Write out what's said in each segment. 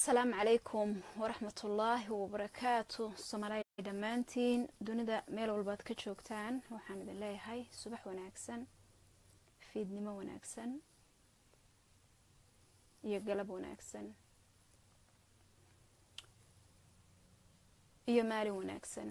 asalaamu calaykum waraxmatullaahi wabarakaatu soomaaliya dhammaantiin dunida meel walbaad ka joogtaan waxaan idin leeyahay subax wanaagsan fiidnimo wanaagsan iyo galab wanaagsan iyo maalin wanaagsan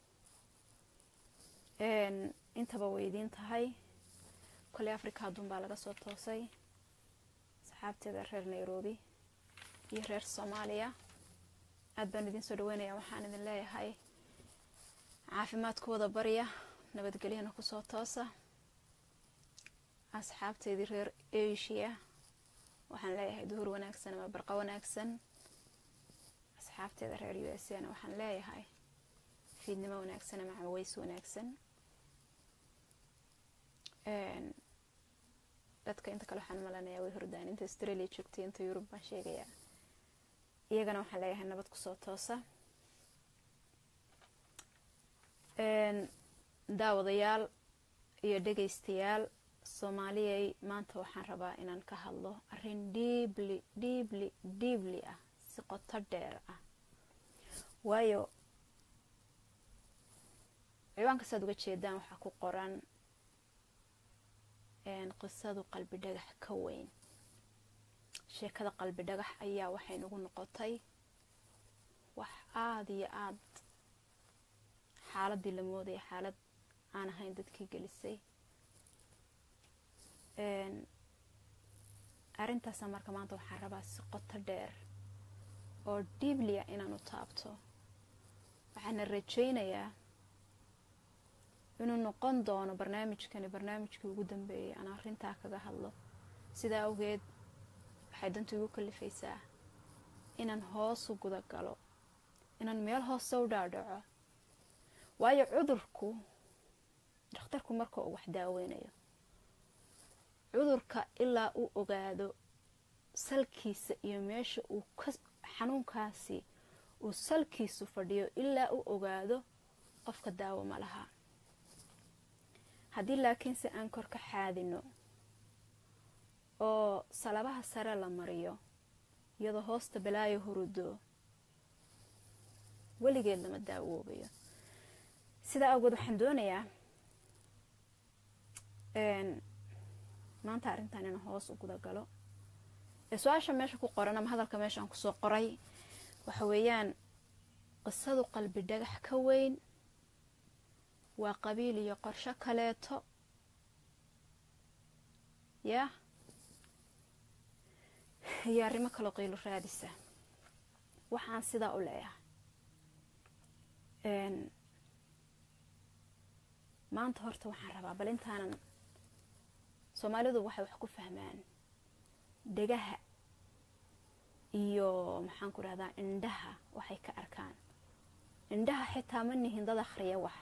intaba way idiin tahay koley africa adduun baa laga soo toosay saxaabteeda reer nairobi iyo reer soomaaliya aada baan idiin soo dhaweynaya waxaan idin leeyahay caafimaadkooda barya nabadgelyana kusoo toosa asxaabteedii reer asia waxaan leeyahay duhur wanaagsan ama barqa wanaagsan asxaabteeda reer u s a na waxaan leeyahay fiidnimo wanaagsan ama caways wanaagsan dadka inta kale waxaan malanayaa way hordaan inta australia joogtay inta yurub baan sheegayaa iyagana waxaan leeyahay nabad kusoo toosa daawadayaal iyo dhegaystayaal soomaaliyay maanta waxaan rabaa inaan ka hadlo arin dhiibli dhiibli dhiibli ah si qoto dheer ah waayo ciwaanka saad uga jeedaan waxaa ku qoran qisadu qalbi dhagax ka weyn sheekada qalbi dhagax ayaa waxay nagu noqotay wax aada iyo aada xaaladii la moodaya xaalad aan ahayn dadkii gelisay arrintaasa marka maanta waxaan rabaa si qoto dheer oo dhiiblia inaan u taabto waxaana rajaynayaa inuu noqon doono barnaamijkani barnaamijkii ugu dambeeyay aan arrintaa kaga hadlo sidaa awgeed waxay dantu igu kalifaysaa inaan hoosu guda galo inaan meel hoose u dhaadhaco waayo cudurku dhakhtarku marka uu wax daaweynayo cudurka ilaa uu ogaado salkiisa iyo meesha uu ka xanuunkaasi uu salkiisu fadhiyo ilaa uu ogaado qofka daawo ma laha haddii laakiinse aan kor ka xaadino oo salabaha sare la mariyo iyadoo hoosta balaayo hurudo weligeed lama daawoobayo sidaa awgeed waxaan doonayaa maanta arrintan inaan hoos u guda galo ee su-aasha meesha ku qoran ama hadalka meeshaan kusoo qoray waxa weeyaan qisadu qalbi dhagax ka weyn waa qabiil iyo qorsho kaleeto yah iyo arrimo kaloo qiilo raadisa waxaan sidaa u leeyahay maanta horta waxaan rabaa bal intaanan soomaalidu waxay wax ku fahmaan dhegaha iyo maxaan ku dhahdaa indhaha waxay ka arkaan indhaha xitaa ma nihin dad akhriya wax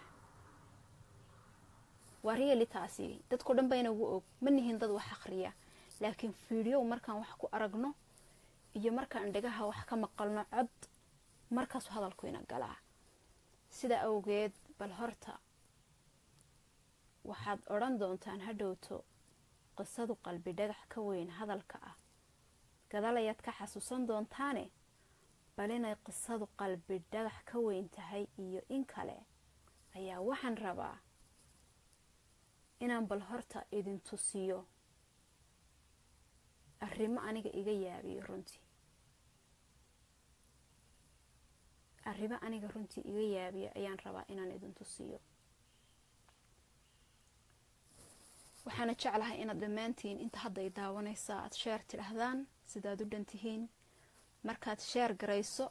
waa reali taasi dadko dhan bayna ugu og ma nihin dad wax akhriya laakiin fiideo markaan wax ku aragno iyo markaan dhegaha wax ka maqalno cod markaasu hadalku ina galaa sidaa awgeed bal horta waxaad odhan doontaan hadhowto qisadu qalbi dhagax ka weyn hadalka ah gadal ayaad ka xasuusan doontaane bal inay qisadu qalbi dhagax ka weyn tahay iyo in kale ayaa waxaan rabaa inaan bal horta idin tusiyo arrimo aniga iga yaabiyo runtii arrimo aniga runtii iga yaabiyo ayaan rabaa inaan idin tusiyo waxaana jeclahay inaad dhammaantiin inta hadday daawanaysaa aada sheer tidhaahdaan sidaad u dhan tihiin markaad sheer garayso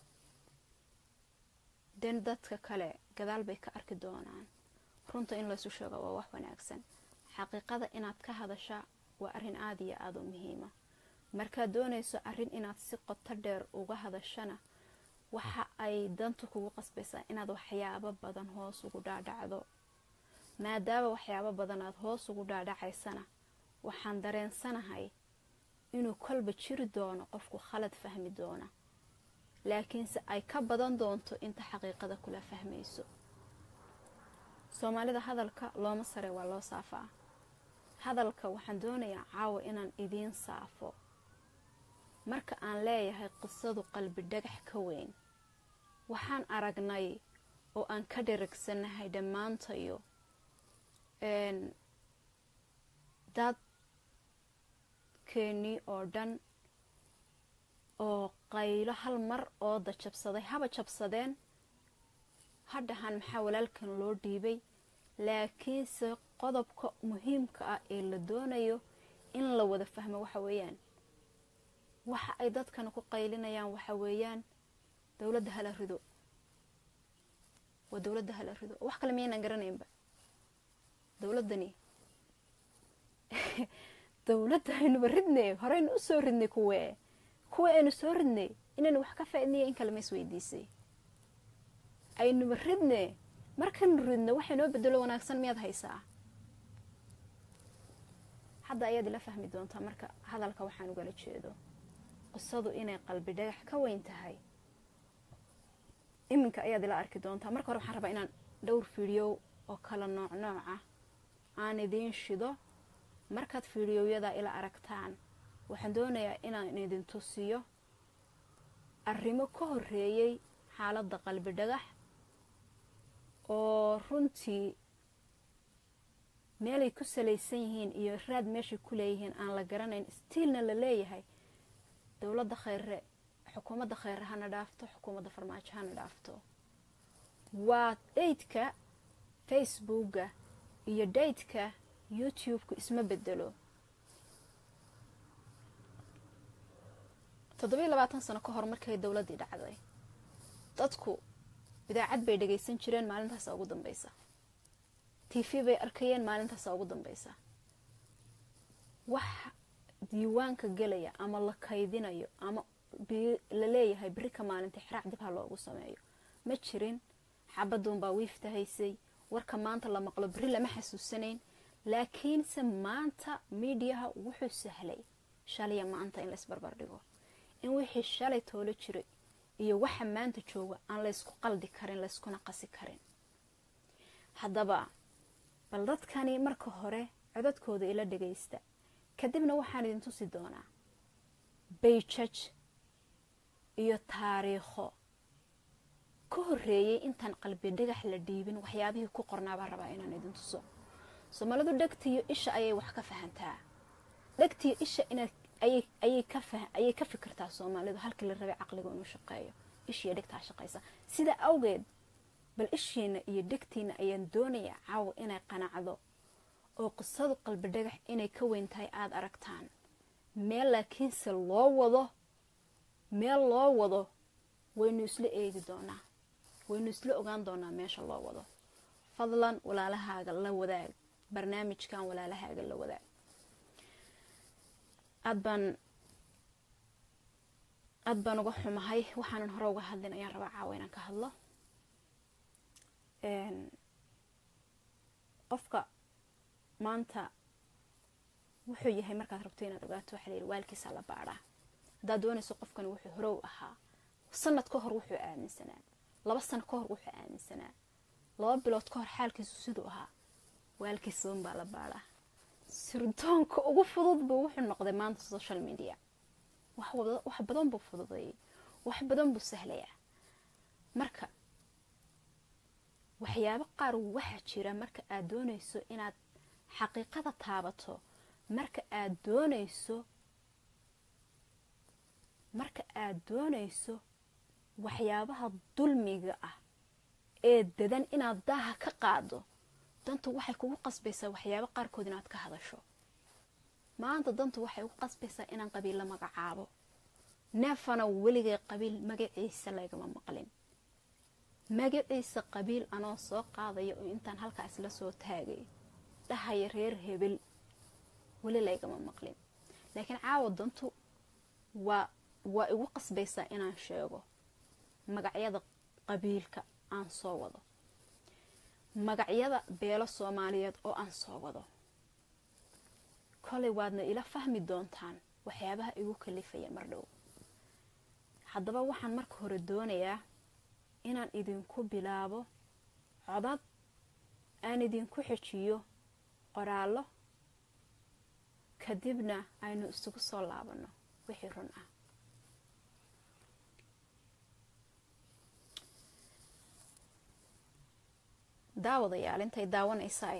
den dadka kale gadaal bay ka arki doonaan runta in laysu sheego waa wax wanaagsan xaqiiqada inaad ka hadasha waa arrin aada iyo aada u muhiima markaad doonayso arrin inaad si qoto dheer uga hadashana waxa ay dantu kugu qasbaysaa inaad waxyaabo badan hoos ugu dhaadhacdo maadaama waxyaabo badan aad hoos ugu dhaadhacaysana waxaan dareensanahay inuu kolba jiri doono qofku khalad fahmi doona laakiinse ay ka badan doonto inta xaqiiqada kula fahmayso soomaalida hadalka looma sare waa loo saafaa hadalka waxaan doonayaa caawa inaan idiin saafo marka aan leeyahay qisadu qalbi dhagax ka weyn waxaan aragnay oo aan ka dharagsanahay dhammaantayo dad keenii oo dhan oo qaylo hal mar ooda jabsaday haba jabsadeen hadhahan maxaa walaalkan loo dhiibay laakiinse qodobka muhiimka ah ee la doonayo in la wada fahmo waxa weeyaan waxa ay dadkan ku qaylinayaan waxa weeyaan dowladda hala rido waa dowladda hala rido wax kale miyaynaan garanaynba dowladdani dowladda aynuba ridnay horeynu u soo ridnay kuwee kuwa aynu soo ridnay inaynu wax ka faaidnaya in kale ma isweydiisay aynuba ridne markaynu ridno waxay noo bedelo wanaagsan miyaad haysaa hadda ayaad ila fahmi doontaa marka hadalka waxaan ugala jeedo qisadu inay qalbi dhagax ka weyn tahay iminka ayaad ila arki doontaa marka hore waxaan rabaa inaan dhowr fiidhiyow oo kala nooc nooca aan idiin shido markaad fiidhiyowyada ila aragtaan waxaan doonayaa inaan idin tusiyo arrimo ka horeeyey xaaladda qalbi dhagax oo runtii meelay ku salaysan yihiin iyo raad meeshay ku leeyihiin aan la garanayn stiilna la leeyahay dowladda khayre xukuumadda khayre hana dhaafto xukuumadda farmaajo hana dhaafto waa daydka facebooka iyo daydka youtube-ku isma bedelo toddobiiy labaatan sano ka hor markay dowladdii dhacday dadku idaacad bay dhagaysan jireen maalintaasa ugu dambeysa t v bay arkayeen maalintaasa ugu dambeysa wax diiwaanka gelaya ama la kaydinayo ama la leeyahay beri ka maalinta xiraac dib ha loogu sameeyo ma jirin xabaduunbaa wiifta haysay warka maanta la maqlo beri lama xasuusanayn laakiinse maanta miidiyaha wuxuu sahlay shalaya maanta in laysbarbar dhigo in wixii shalay toolo jiray iyo waxa maanta jooga aan laysku qaldi karin layskuna qasi karin haddaba bal dadkani marka hore codadkooda ila dhagaysta kadibna waxaan idin tusi doonaa bayjaj iyo taariikho ka horeeyay intaan qalbi dhagax la dhiibin waxyaabihii ku qornaabaa rabaa inaan idin tuso soomaalidu dhegtiyo isha ayay wax ka fahantaa dhegtiyo isha inaad ayay ka fikirtaa soomaalidu halkii la rabay caqliga inuu shaqeeyo ishiiyo dhegtaa shaqaysa sidaa awgeed bal ishiina iyo dhegtiina ayaan doonayaa caawa inay qanacdo oo qisadu qalbi dhagax inay ka weyn tahay aada aragtaan meel laakiinse loo wado meel loo wado waynu isla eegi doonaa waynu isla ogaan doonaa meesha loo wado fadlan walaalahaaga la wadaag barnaamijkan walaalahaaga la wadaag aad baan aada baan uga xumahay waxaanan hore uga hadlin ayaan rabaa caawa inaan ka hadlo qofka maanta wuxuu yahay markaad rabto inaad ogaato waxaa layihi waalkiisa la baadhaa haddaad doonayso qofkani wuxuu horow ahaa sanad ka hor wuxuu aaminsanaa laba sano ka hor wuxuu aaminsanaa laba bilood ka hor xaalkiisu siduu ahaa waalkiisa un baa la baadhaa sirdoonka ugu fudud buu wuxuu noqday maanta social media wax badan buu fududeeyay wax badan buu sahlayaa marka waxyaabo qaar waxaa jira marka aad doonayso inaad xaqiiqada taabato marka aad doonayso marka aad doonayso waxyaabaha dulmiga ah ee dadan inaad daaha ka qaado dantu waxay kugu qasbaysaa waxyaabo qaarkood inaad ka hadasho maanta dantu waxay ugu qasbaysaa inaan qabiil la magacaabo neefana weligay qabiil magaciisa lagama maqlin magaciisa qabiil anoo soo qaadaya oo intaan halkaa isla soo taagay dhahaya reer hebel weli laygama maqlin laakiin caawa dantu waa waa igu qasbaysaa inaan sheego magacyada qabiilka aan soo wado magacyada beelo soomaaliyeed oo aan soo wado kolay waadna ila fahmi doontaan waxyaabaha igu kalifaya mar dhow haddaba waxaan marka hore doonayaa inaan idinku bilaabo codad aan idinku xejiyo qoraallo kadibna aynu isugu soo laabanno wixii run ah daawadayaal intay daawanaysaay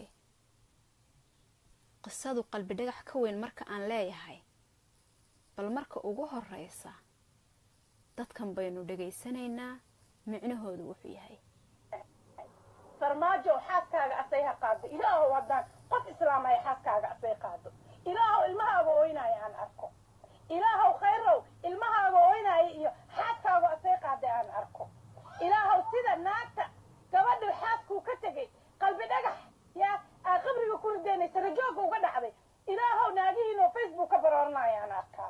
qisadu qalbi dhagax ka weyn marka aan leeyahay bal marka ugu horeysa dadkan baynu dhegaysanaynaa micnahoodu wuxuu yahay farmaajo xaaskaaga asay ha qaado ilaahow haddaan qof islaamaya xaaskaaga asay qaado ilaahow ilmahaaga ooynaya aan arko ilaahow khayrow ilmahaaga ooynaya iyo xaaskaaga asay qaaday aan arko ilaahow sida naagta gabadhu xaaskuu ka tegay qalbi dhagax yaa aa qabriga ku ridaynaysa rajooga uga dhacday ilaahow naagihiinoo facebook ka barooranaya aan arkaa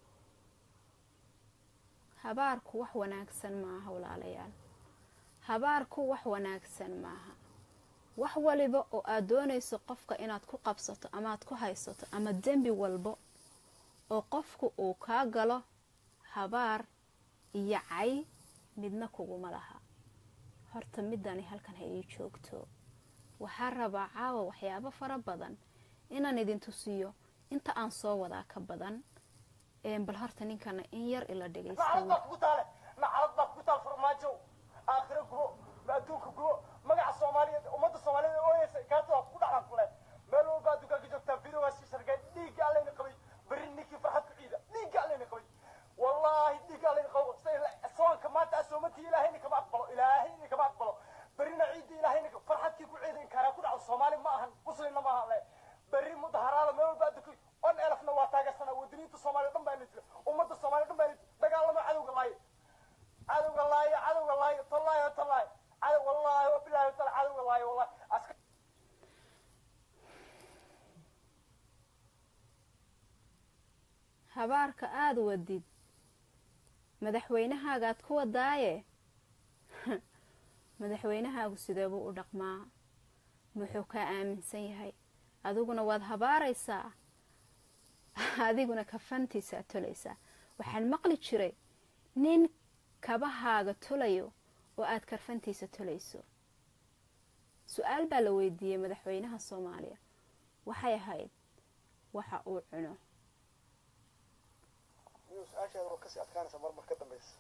habaarku wax wanaagsan maaha walaalayaal habaarku wax wanaagsan maaha wax waliba oo aad doonayso qofka inaad ku qabsato amaad ku haysato ama dembi walbo oo qofku uu kaa galo habaar iyo cay midna kuguma laha horta midani halkan ha ii joogto waxaa rabaa caawa waxyaabo fara badan inaan idin tusiyo inta aan soo wadaa ka badan bal horta ninkana in yar ila dhegaysta nacalad baad kugu taale nacalad baad kugu taal farmaajo aakhiro gubo ma adduunka gubo magaca soomaaliyeed ummadda soomaaliyeed ee ooyeysa kaartada ku dhaxlan ku leh meel walba adduunkaa ka joogtaa video waa sii shargay dhiigga allayna qabay berri ninkii farxad ku ciida dhiigga allayna qabay wallaahi dhiigga allayna qabo soonka maanta asoomatii ilaahayna kama aqbalo ilaahayna kama aqbalo berrina ciidda ilaahayna farxadkii ku ciida in kaaraa ku dhaco soomaali ma ahan muslimna ma ahan le berri mudaharaada meel walba adduunka on elfna waa taageersanaa wadaniinta soomaaliya dhan baa nitira ummadda soomaaliya dhan baa nitira dagaalama cadowga laaye cadowga laaye cadowga laaye tallaahi tallaahi cadow wallaahi wabilaahi taala cadowga laaye wallahi aska habaarka aada wadid madaxweynahaagaad ku wadaaye madaxweynahaagu sideebuu u dhaqmaa muxuu kaa aaminsan yahay adiguna waad habaaraysaa adiguna kafantiisaa tolaysaa waxaan maqli jiray nin kabahaaga tolayo oo aad karfantiisa tolayso su-aal baa la weydiiyey madaxweynaha soomaaliya waxay ahayd waxa uu cuno miyuu su-aashaada oo kasii adkaanaysa marmar ka dambaysa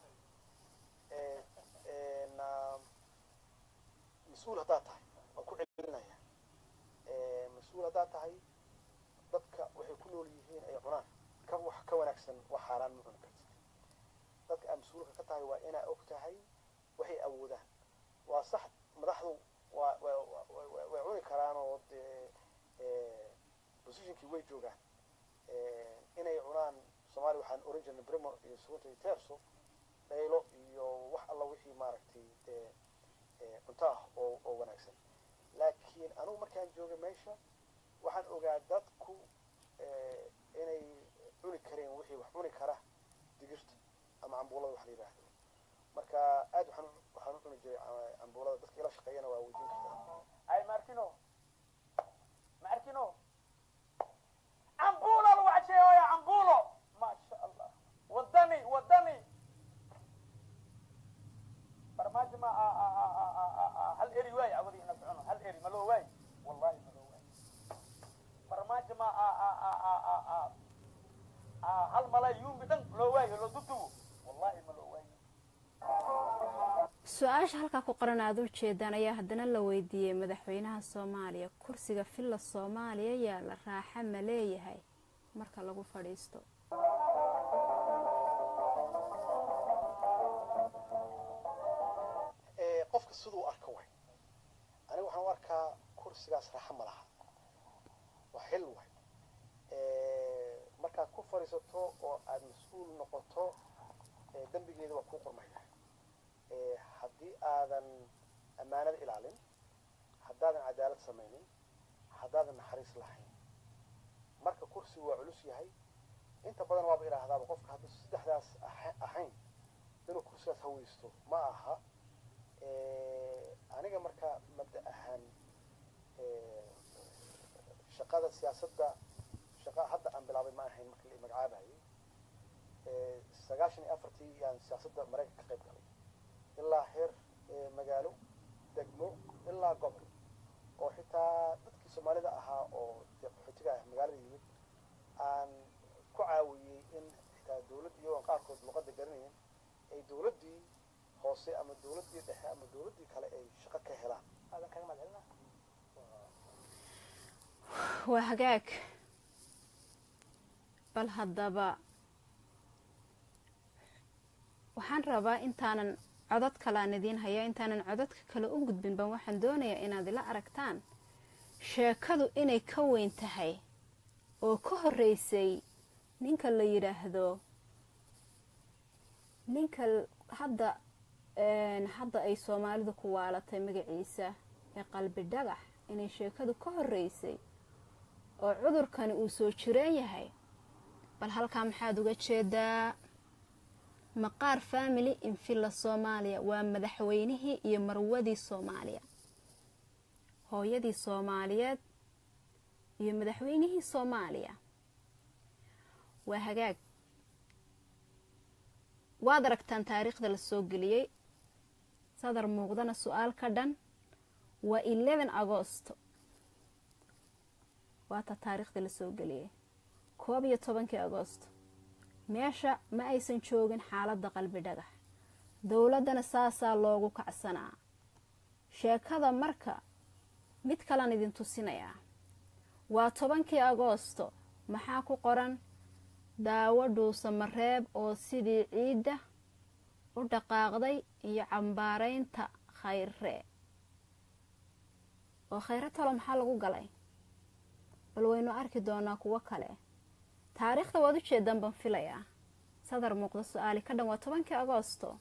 mas-uul haddaad tahay waan ku celinaya mas-uul haddaad tahay dadka waxay ku nool yihiin ay cunaan ka wax ka wanaagsan wax xaaraan ma cuni kartid dadka aad mas-uulka ka tahay waa inaa og tahay waxay awoodaan waa sax madaxdu waa way cuni karaan oo dee positionkii way joogaan inay cunaan soomaaliya waxaan oran jirnay brimo iyo sugunta iyo terso dhaylo iyo wax alla wixii maaragtay dee cunto ah oo oo wanaagsan laakiin anugu markaan joogay meesha waxaan ogaa dadku inay cuni kareen wixii wax cuni kara digirta ama cambuulada wax la yidhaahdo marka aad waxaan waxaan u cuni jiray cambuulada dadka ila shaqeeyana waa weydiin kartaa ay maarkino maarkino cambuulo lagu casheeyoya cambuulo maasha allah wadani wadani farmaajo ma hal eri waay awadi ina socono hal eri maloo waay wallahi maloo waay farmaajo ma hal malay yuumbi dhan loo waayo loo dudubo wallahi maloo waay su-aasha halkaa ku qoran aada u jeedaan ayaa haddana la weydiiyey madaxweynaha soomaaliya kursiga villa soomaaliya yaalla raaxa ma leeyahay marka lagu fadhiisto qofka siduu arka way aniga waxaan u arkaa kursigaas raaxa ma laha waa xil way markaad ku fadhiisato oo aada mas-uul noqoto dembigeeda waa kuu qormaya haddii aadan ammaanada ilaalin haddaadan cadaalad samaynin haddaadan naxariis lahayn marka kursigu waa culus yahay inta badan waaba idhaahdaaba qofka hadduu saddexdaas ahayn inuu kursigaas haweysto ma aha aniga marka mabda ahaan shaqada siyaasadda shaqa hadda aan bilaabay ma ahayn marka la magacaabayay sagaashan iyo afartii yaan siyaasadda maraykanka ka qayb galay ilaa heer magaalo degmo ilaa gobol oo xitaa dadkii soomaalida ahaa oo dee qaxootiga ah magaalada yimid aan ku caawiyey in xitaa dawladd iyagoon qaarkood luqadda garanayn ay dawladdii hoose ama dawladdii dhexe ama dawladdii kale ay shaqo ka helaan aadan kaga mahadcelina waa hagaag bal haddaba waxaan rabaa intaanan codod kale aan idiin haya intaanan cododka kale u gudbin ban waxaan doonayaa inaad ila aragtaan sheekadu inay ka weyn tahay oo ka horreysay ninka la yidhaahdo ninka hadda hadda ay soomaalidu ku waalatay magaciisa ee qalbi dhagax inay sheekadu ka horreysay oo cudurkani uu soo jireen yahay bal halkaa maxaad uga jeedaa maqaar family infilla soomaaliya waa madaxweynihii iyo marwadii soomaaliya hooyadii soomaaliyeed iyo madaxweynihii soomaaliya waa hagaag waad aragtaan taariikhda la soo geliyey sadar muuqdana su-aal ka dhan waa eleven agosto waata taariikhda la soo geliyey koob iyo tobankii agosto meesha ma aysan joogin xaaladda qalbi dhagax dowladdana saasaa loogu kacsanaa sheekada marka mid kalan idin tusinayaa waa tobankii agoosto maxaa ku qoran daawo dhuusa mareeb oo sidii ciidda u dhaqaaqday iyo cambaaraynta khayre oo khayre talo maxaa lagu galay bal waynu arki doonaa kuwo kale taariikhda waad u jeedaan baan filayaa sadar muuqda su-aali ka dhan waa tobankii agoosto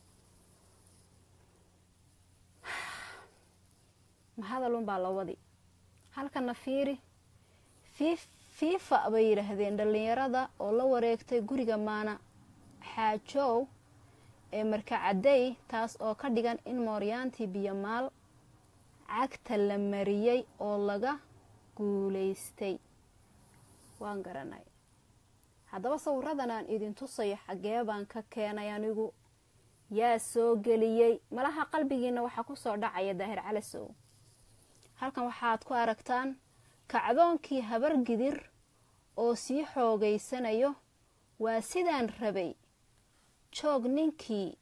ma hadalun baa la wadi halkana fiiri fiifa bay yidhaahdeen dhallinyarada oo la wareegtay guriga maana xaajow ee markacadey taas oo ka dhigan in mooryaantii biyomaal cagta la mariyey oo laga guulaystay waan garanay haddaba sawiradan aan idin tusayo xaggee baan ka keenay anigu yaa soo geliyey malaha qalbigiina waxaa kusoo dhacaya daahir calasow halkan waxaad ku aragtaan kacdoonkii habar gidir oo sii xoogaysanayo waa sidaan rabay joog ninkii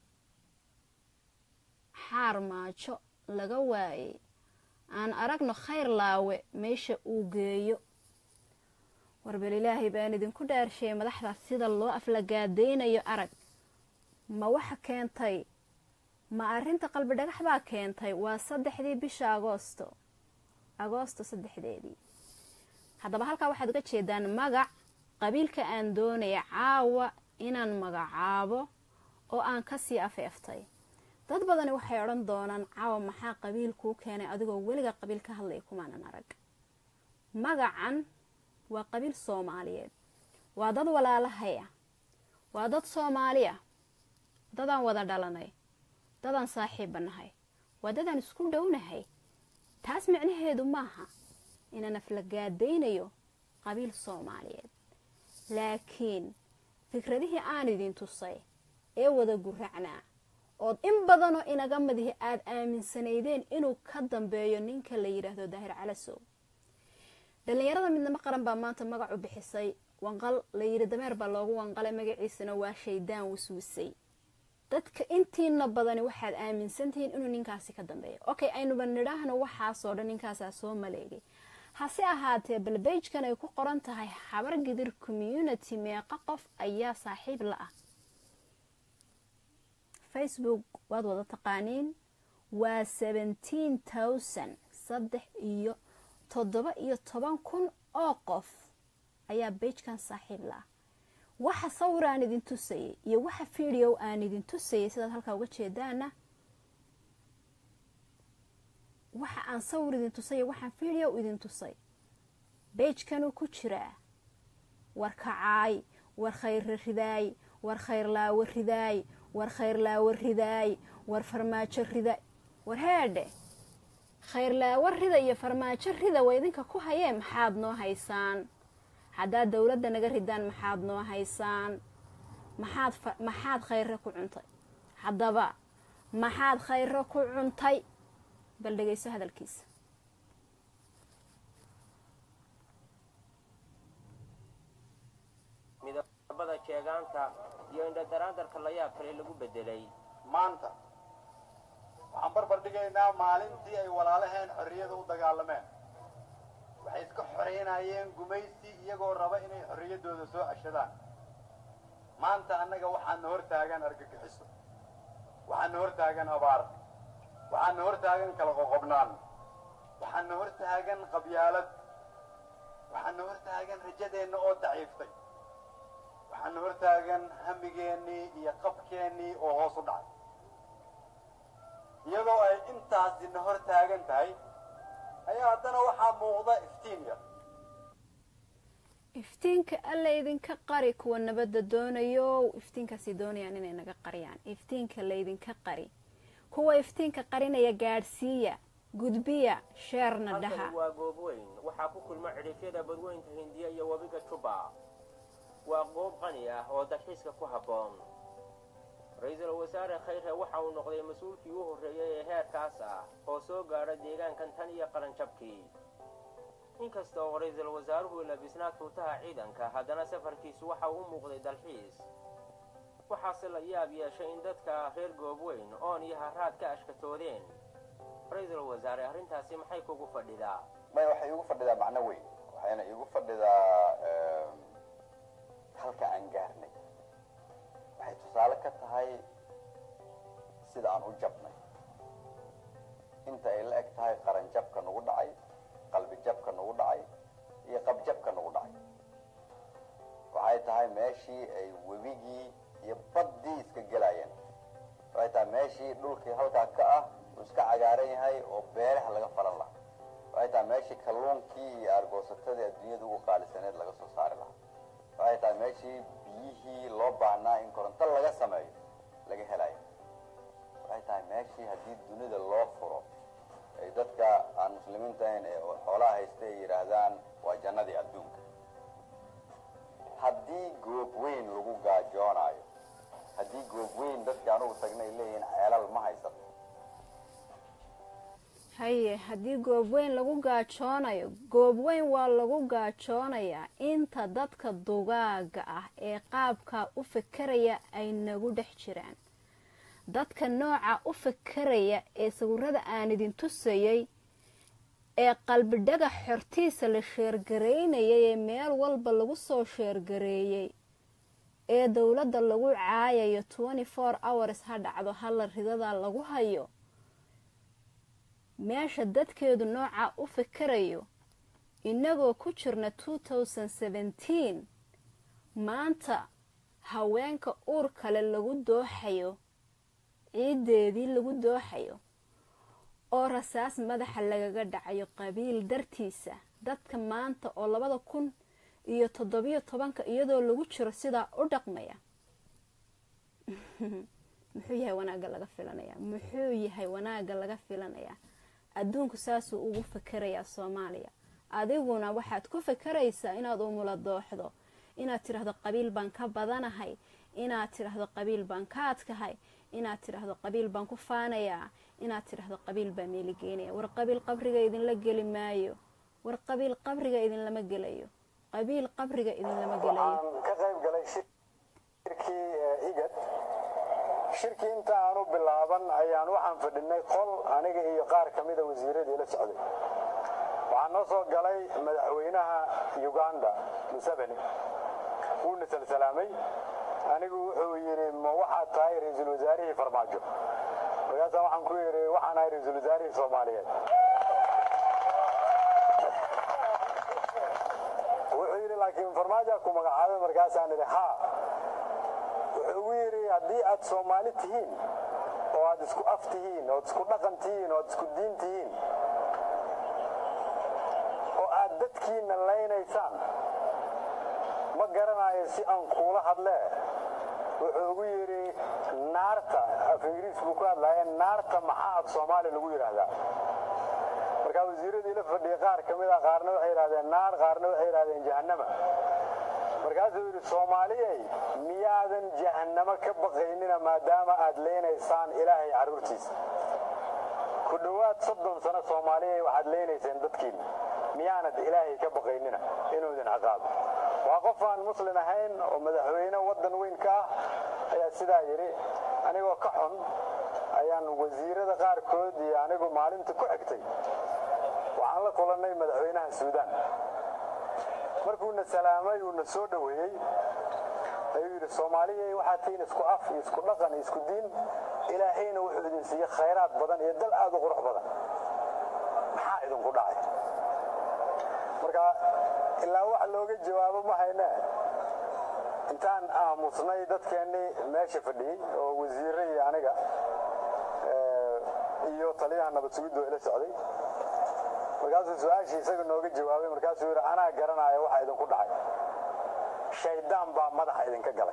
xaar maajo laga waayay aan aragno khayr laawe meesha uu geeyo warbal ilaahay baan idinku dhaarsheeyay madaxdaas sida loo aflagaadaynayo arag ma waxa keentay ma arrinta qalbi dhagax baa keentay waa saddexdii bisha agoosto agoosto saddexdeedii haddaba halkaa waxaad uga jeedaan magac qabiilka aan doonaya caawa inaan magacaabo oo aan kasii afeeftay dad badani waxay odhan doonaan caawa maxaa qabiil kuu keenay adigoo weliga qabiil ka hadlaya kumaanan arag magacan waa qabiil soomaaliyeed waa dad walaalahaya waa dad soomaaliya dadaan wada dhalanay dadaan saaxiibba nahay waa dadaan isku dhownahay taas micnaheedu maaha inaan aflagaadaynayo qabiil soomaaliyeed laakiin fikradihii aan idin tusay ee wada guracnaa ood in badanoo inaga madihi aada aaminsanaydeen inuu ka dambeeyo ninka la yidhaahdo daahir calasow dhallinyarada midnimo qaran baa maanta magac u bixisay wanqal la yidhi dameer baa loogu wanqalay magaciisana waa shaydaan waswisay dadka intiina badani waxaad aaminsantihiin inuu ninkaasi ka dambeeyo okay aynuba nidhaahno waxaasoo dhan ninkaasaa soo maleegay hase ahaatee balbejkan ay ku qoran tahay habar gidir community meeqa qof ayaa saaxiib la ah facebook waad wada taqaaniin waa seventeen thousand saddex iyo toddoba iyo toban kun oo qof ayaa bejkan saaxiib la ah waxa sawir aan idin tusayay iyo waxa video aan idin tusayay sidaad halkaa uga jeedaana waxa aan sawir idin tusay waxaan video idin tusay bejkanuu ku jiraa war kacaay war khayra ridaay war khayrlaawo ridaay war khayrlaawo ridaay war farmaajo ridaay war heedhe khayrlaawo rida iyo farmaajo rida waa idinka ku hayee maxaad noo haysaan haddaad dowladda naga ridaan maxaad noo haysaan maxaad maxaad khayre ku cuntay haddaba maxaad khayre ku cuntay bal dhegayso hadalkiisa midabada jeegaanta iyo indhadaraandarka layaab kale lagu bedelay maanta waxaan barbar dhigaynaa maalintii ay walaalaheen xorriyada u dagaalameen waxay iska xoreynayeen gumaysi iyagoo raba inay xorriyaddooda soo ceshadaan maanta annaga waxaana hor taagan argagixiso waxaana hor taagan abaar waxaana hor taagan kala qoqobnaan waxaana hor taagan qabyaalad waxaana hor taagan rajadeenna oo daciiftay waxaana hor taagan hamigeennii iyo qabkeennii oo hoos u dhacay iyadoo ay intaasina hor taagan tahay ayaa haddana waxaa muuqda iftiin yar iftiinka alla idinka qari kuwa nabadda doonayo iftiinkaasi doonayaan inay naga qariyaan iftiinka laydinka qari kuwa iftiinka qarinaya gaadhsiiya gudbiya sheerna dhaha halkani waa goob weyn waxaa ku kulma cidhifyada badweynta hindiya iyo webiga juba waa goob qani ah oo dalxiiska ku habboon ra-iisul wasaare khayre waxa uu noqday mas-uulkii u horreeyey ee heerkaas ah oo soo gaadha deegaankan tan iyo qaranjabkii inkasta oo ra-iisul wasaaruhu labisnaa tuutaha ciidanka haddana safarkiisu waxa uu u muuqday dalxiis waxaase la yaab yeeshay in dadka reer goob weyn oon iyo haraad ka ashkatoodeen ra-iisul wasaare arrintaasi maxay kugu fadhidaa maya waxay iigu fadhidaa macno weyn waxayna iigu fadhidaa halka aan gaarnay waxay tusaale ka tahay sida aan u jabnay inta ay la eg tahay qaran jabka nagu dhacay qalbi jabka nagu dhacay iyo qabjabka nagu dhacay waxay tahay meeshii ay webigii iyo baddii iska gelayeen waxay tahay meeshii dhulkii halkaa ka ah uu iska cagaaran yahay oo beeraha laga falan lahaa waxay tahay meeshii kalluunkii iyo argoosatadii adduunyada ugu qaalisaneed laga soo saari lahaa waxay tahay meeshii biyihii loo baahnaa in koronto laga sameeyo laga helayo waxay tahay meeshii haddii dunida loo furo ay dadka aan muslimiinta ahayn ee xoolaha haysta ay yidhaahdaan waa jannadii adduunka haddii goob weyn lagu gaajoonayo haddii goob weyn dadka anugu tagna ay leeyihiin ceelal ma haysato haye haddii goob weyn lagu gaajoonayo goob weyn waa lagu gaajoonayaa inta dadka dugaaga ah ee qaabkaa u fakeraya ay nagu dhex jiraan dadka nooca u fakeraya ee sawirada aan idin tusayay ee qalbi dhagax xortiisa la sheergareynayay ee meel walba lagu soo sheergareeyey ee dowladda lagu caayayo twenty four hours ha dhacdo halla ridada lagu hayo meesha dadkeedu noocaa u fikirayo inagoo ku jirna two thousand seventeen maanta haweenka uur kale lagu dooxayo ciiddeedii lagu dooxayo oo rasaas madaxa lagaga dhacayo qabiil dartiisa dadka maanta oo labada kun iyo toddobiyo tobanka iyadoo lagu jiro sidaa u dhaqmaya muxuu yahay wanaagga laga filanaya muxuu yahay wanaagga laga filanayaa adduunku saasuu ugu fikerayaa soomaaliya adiguna waxaad ku fikeraysaa inaad umula dooxdo inaad tidhaahdo qabiil baan ka badanahay inaad tidhaahdo qabiil baan ka adkahay inaad tidhaahdo qabiil baan ku faanayaa inaad tidhaahdo qabiil baa meeligeynaya war qabiil qabriga idinla geli maayo war qabiil qabriga idinlama gelayo qabiil qabriga idinlama gelayo waxaan ka qayb galay shirkii igad shirkii inta aanu bilaaban ayaan waxaan fadhinay qol aniga iyo qaar ka mida wasiiradii la socday waxaa noo soo galay madaxweynaha uganda museveni wuuna salsalaamay anigu wuxuu yidhi ma waxaad tahay ra-iisul wasaarihii farmaajo markaasaan waxaan ku yidhi waxaan ahay ra-iisul wasaarihii soomaaliyeed wuxuu yidhi laakiin farmaajoa ku magacaabay markaasaan idhi haa wuxuu ugu yidhi haddii aad soomaali tihiin oo aad isku af tihiin ood isku dhaqan tihiin ood isku diin tihiin oo aad dadkiina laynaysaan ma garanayo si aan kuula hadlee wuxuu ugu yidhi naarta af ingiriis buu ku hadlaya naarta maxaa af soomaali lagu yidhaahdaa markaa wasiiradii la fadhiyay qaar ka mid a qaarna waxay yidhahdeen naar qaarna waxay yidhahdeen jahannama markaasuu yidhi soomaaliyey miyaadan jahannamo ka baqaynina maadaama aad leynaysaan ilaahay carruurtiisa ku dhowaad soddon sano soomaaliyey waxaad leynayseen dadkiinna miyaanad ilaahay ka baqaynina inuu idin ciqaabo waa qof aan muslin ahayn oo madaxweyne waddan weyn ka ah ayaa sidaa yidhi anigoo ka xun ayaan wasiirada qaarkood iyo anigu maalinta ku xigtay waxaan la kulannay madaxweynaha suudaan markuuna salaamay uuna soo dhoweeyey ayuu yidhi soomaaliya waxaad tihiin isku af iyo isku dhaqan iyo isku diin ilaahayna wuxuu idin siiyey khayraad badan iyo dal aad u qurux badan maxaa idinku dhacay marka ilaa wax looga jawaabo ma hayne intaan aamusnay dadkeennii meesha fadhiyey oo wasiirre iyo aniga iyo taliyaha nabad sugiddu ila socday markaasuu su-aashii isaga nooga jawaabay markaasuu yidhi anaa garanaayo waxa idinku dhacay shaydaan baa madaxa idinka galay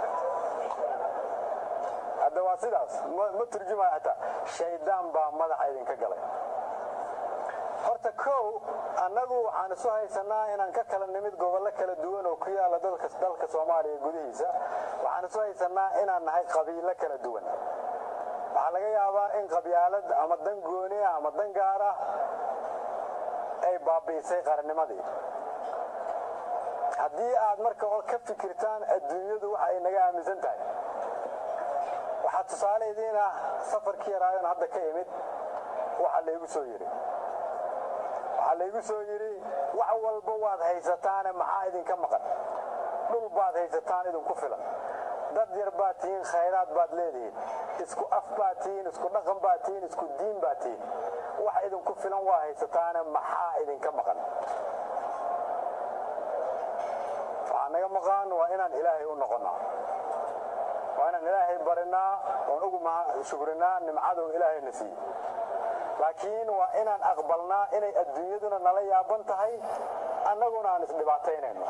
hadda waa sidaas ma turjumaya xataa shaydaan baa madaxa idinka galay horta kow annagu waxaan isu haysanaa inaan ka kala nimid gobollo kala duwan oo ku yaalla dalka dalka soomaaliya gudihiisa waxaan isu haysanaa inaan nahay qabiilo kala duwan waxaa laga yaabaa in qabyaalad ama dan gooni ah ama dan gaar ah ay baabi'isay qarannimadii haddii aad marka ka fikirtaan adduunyadu waxa ay naga aaminsan tahay waxaa tusaale idiin ah safarkii yaraayon hadda ka imid waxa laygu soo yidhi waxaa laygu soo yidhi wax walba waad haysataane maxaa idinka maqan dhul baad haysataan idinku filan dad yar baad tihiin khayraad baad leedihiin isku af baad tihiin isku dhaqan baad tihiin isku diin baad tihiin wax idinku filan waa haysataane maxaa idinka maqan waxaa naga maqan waa inaan ilaahay u noqonnaa waa inaan ilaahay barinaa oon ugu shukrinaa nimcaduu ilaahayna siiyey laakiin waa inaan aqbalnaa inay adduunyaduna nala yaaban tahay annaguna aan isdhibaataynayno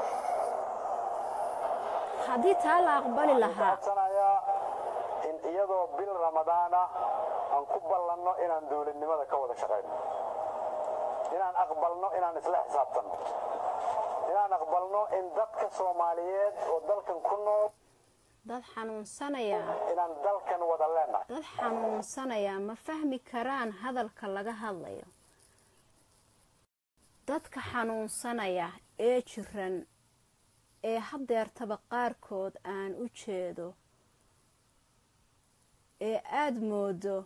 haddii taa la aqbali lahaa codsanayaa in iyadoo bil ramadaan ah aan ku ballanno inaan dowladnimada ka wada shaqayno inaan aqbalno inaan isla xisaabtanno inaan aqbalno in dadka soomaaliyeed oo dalkan ku nool dad xanuunsanaya inaan dalkan wada leenahay dad xanuunsanaya ma fahmi karaan hadalka laga hadlayo dadka xanuunsanaya ee jiran ee hadeertaba qaarkood aan u jeedo ee aada moodo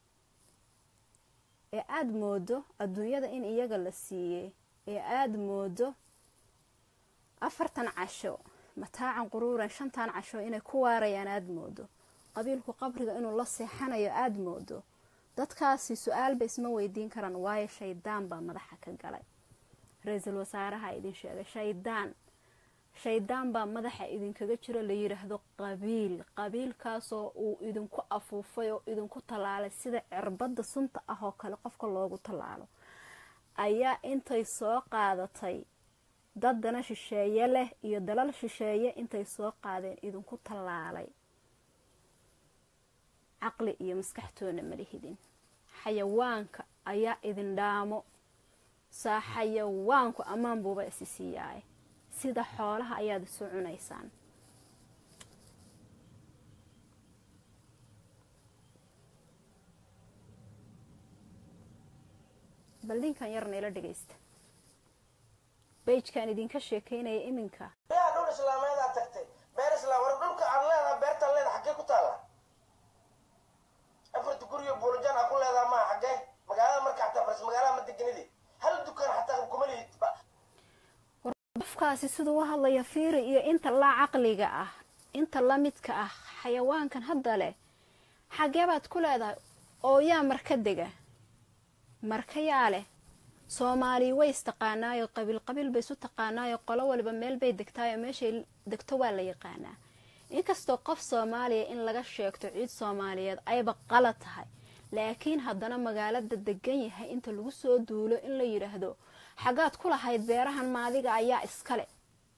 ee aada moodo adduunyada in iyaga la siiyey ee aada moodo afartan casho mataacan quruuran shantan casho inay ku waarayaan aada moodo qabiilku qabriga inuu la seexanayo aada moodo dadkaasi su-aalba isma weydiin karaan waayo shaydaan baa madaxa ka galay ra-iisul wasaaraha idin sheegay shaydaan shaydaan baa madaxa idinkaga jiro la yidhaahdo qabiil qabiilkaasoo uu idinku afuufay oo idinku tallaalay sida cirbadda sunta ah oo kale qofka loogu tallaalo ayaa intay soo qaadatay dad dana shisheeye leh iyo dalal shisheeye intay soo qaadeen idinku tallaalay caqli iyo maskaxtoona malihidin xayawaanka ayaa idin dhaamo saa xayawaanku ammaan buuba isi siiyaay sida xoolaha ayaad isu cunaysaan bal ninkan yarna ila dhagaysta beyjkaan idinka sheekaynaya iminka yaa dhul islaameedaa tagtay beer islaam war dhulka aad leedaha beertaan leedaha xaggee ku taalla afarta guriyo buulajan aa ku leedaha maa xaggee magaalada marka xataa faris magaalada ma deganidi hal dukaan xataa kuma lihid qofkaasi siduu u hadlaya fiiri iyo inta la caqliga ah inta la midka ah xayawaankan hadda leh xaggee baad ku leedahay oo yaa marka dega marka yaa leh soomaali way istaqaanaayo qabiil qabiil bay isu taqaanaayo qolo waliba meel bay degtaayo meeshay degto waa la yaqaanaa inkastoo qof soomaaliya in laga sheegto ciid soomaaliyeed ayba qalad tahay laakiin haddana magaalada degan yahay inta lagu soo duulo in la yidhaahdo xaggaad ku lahayd beerahan maadiga ayaa iskale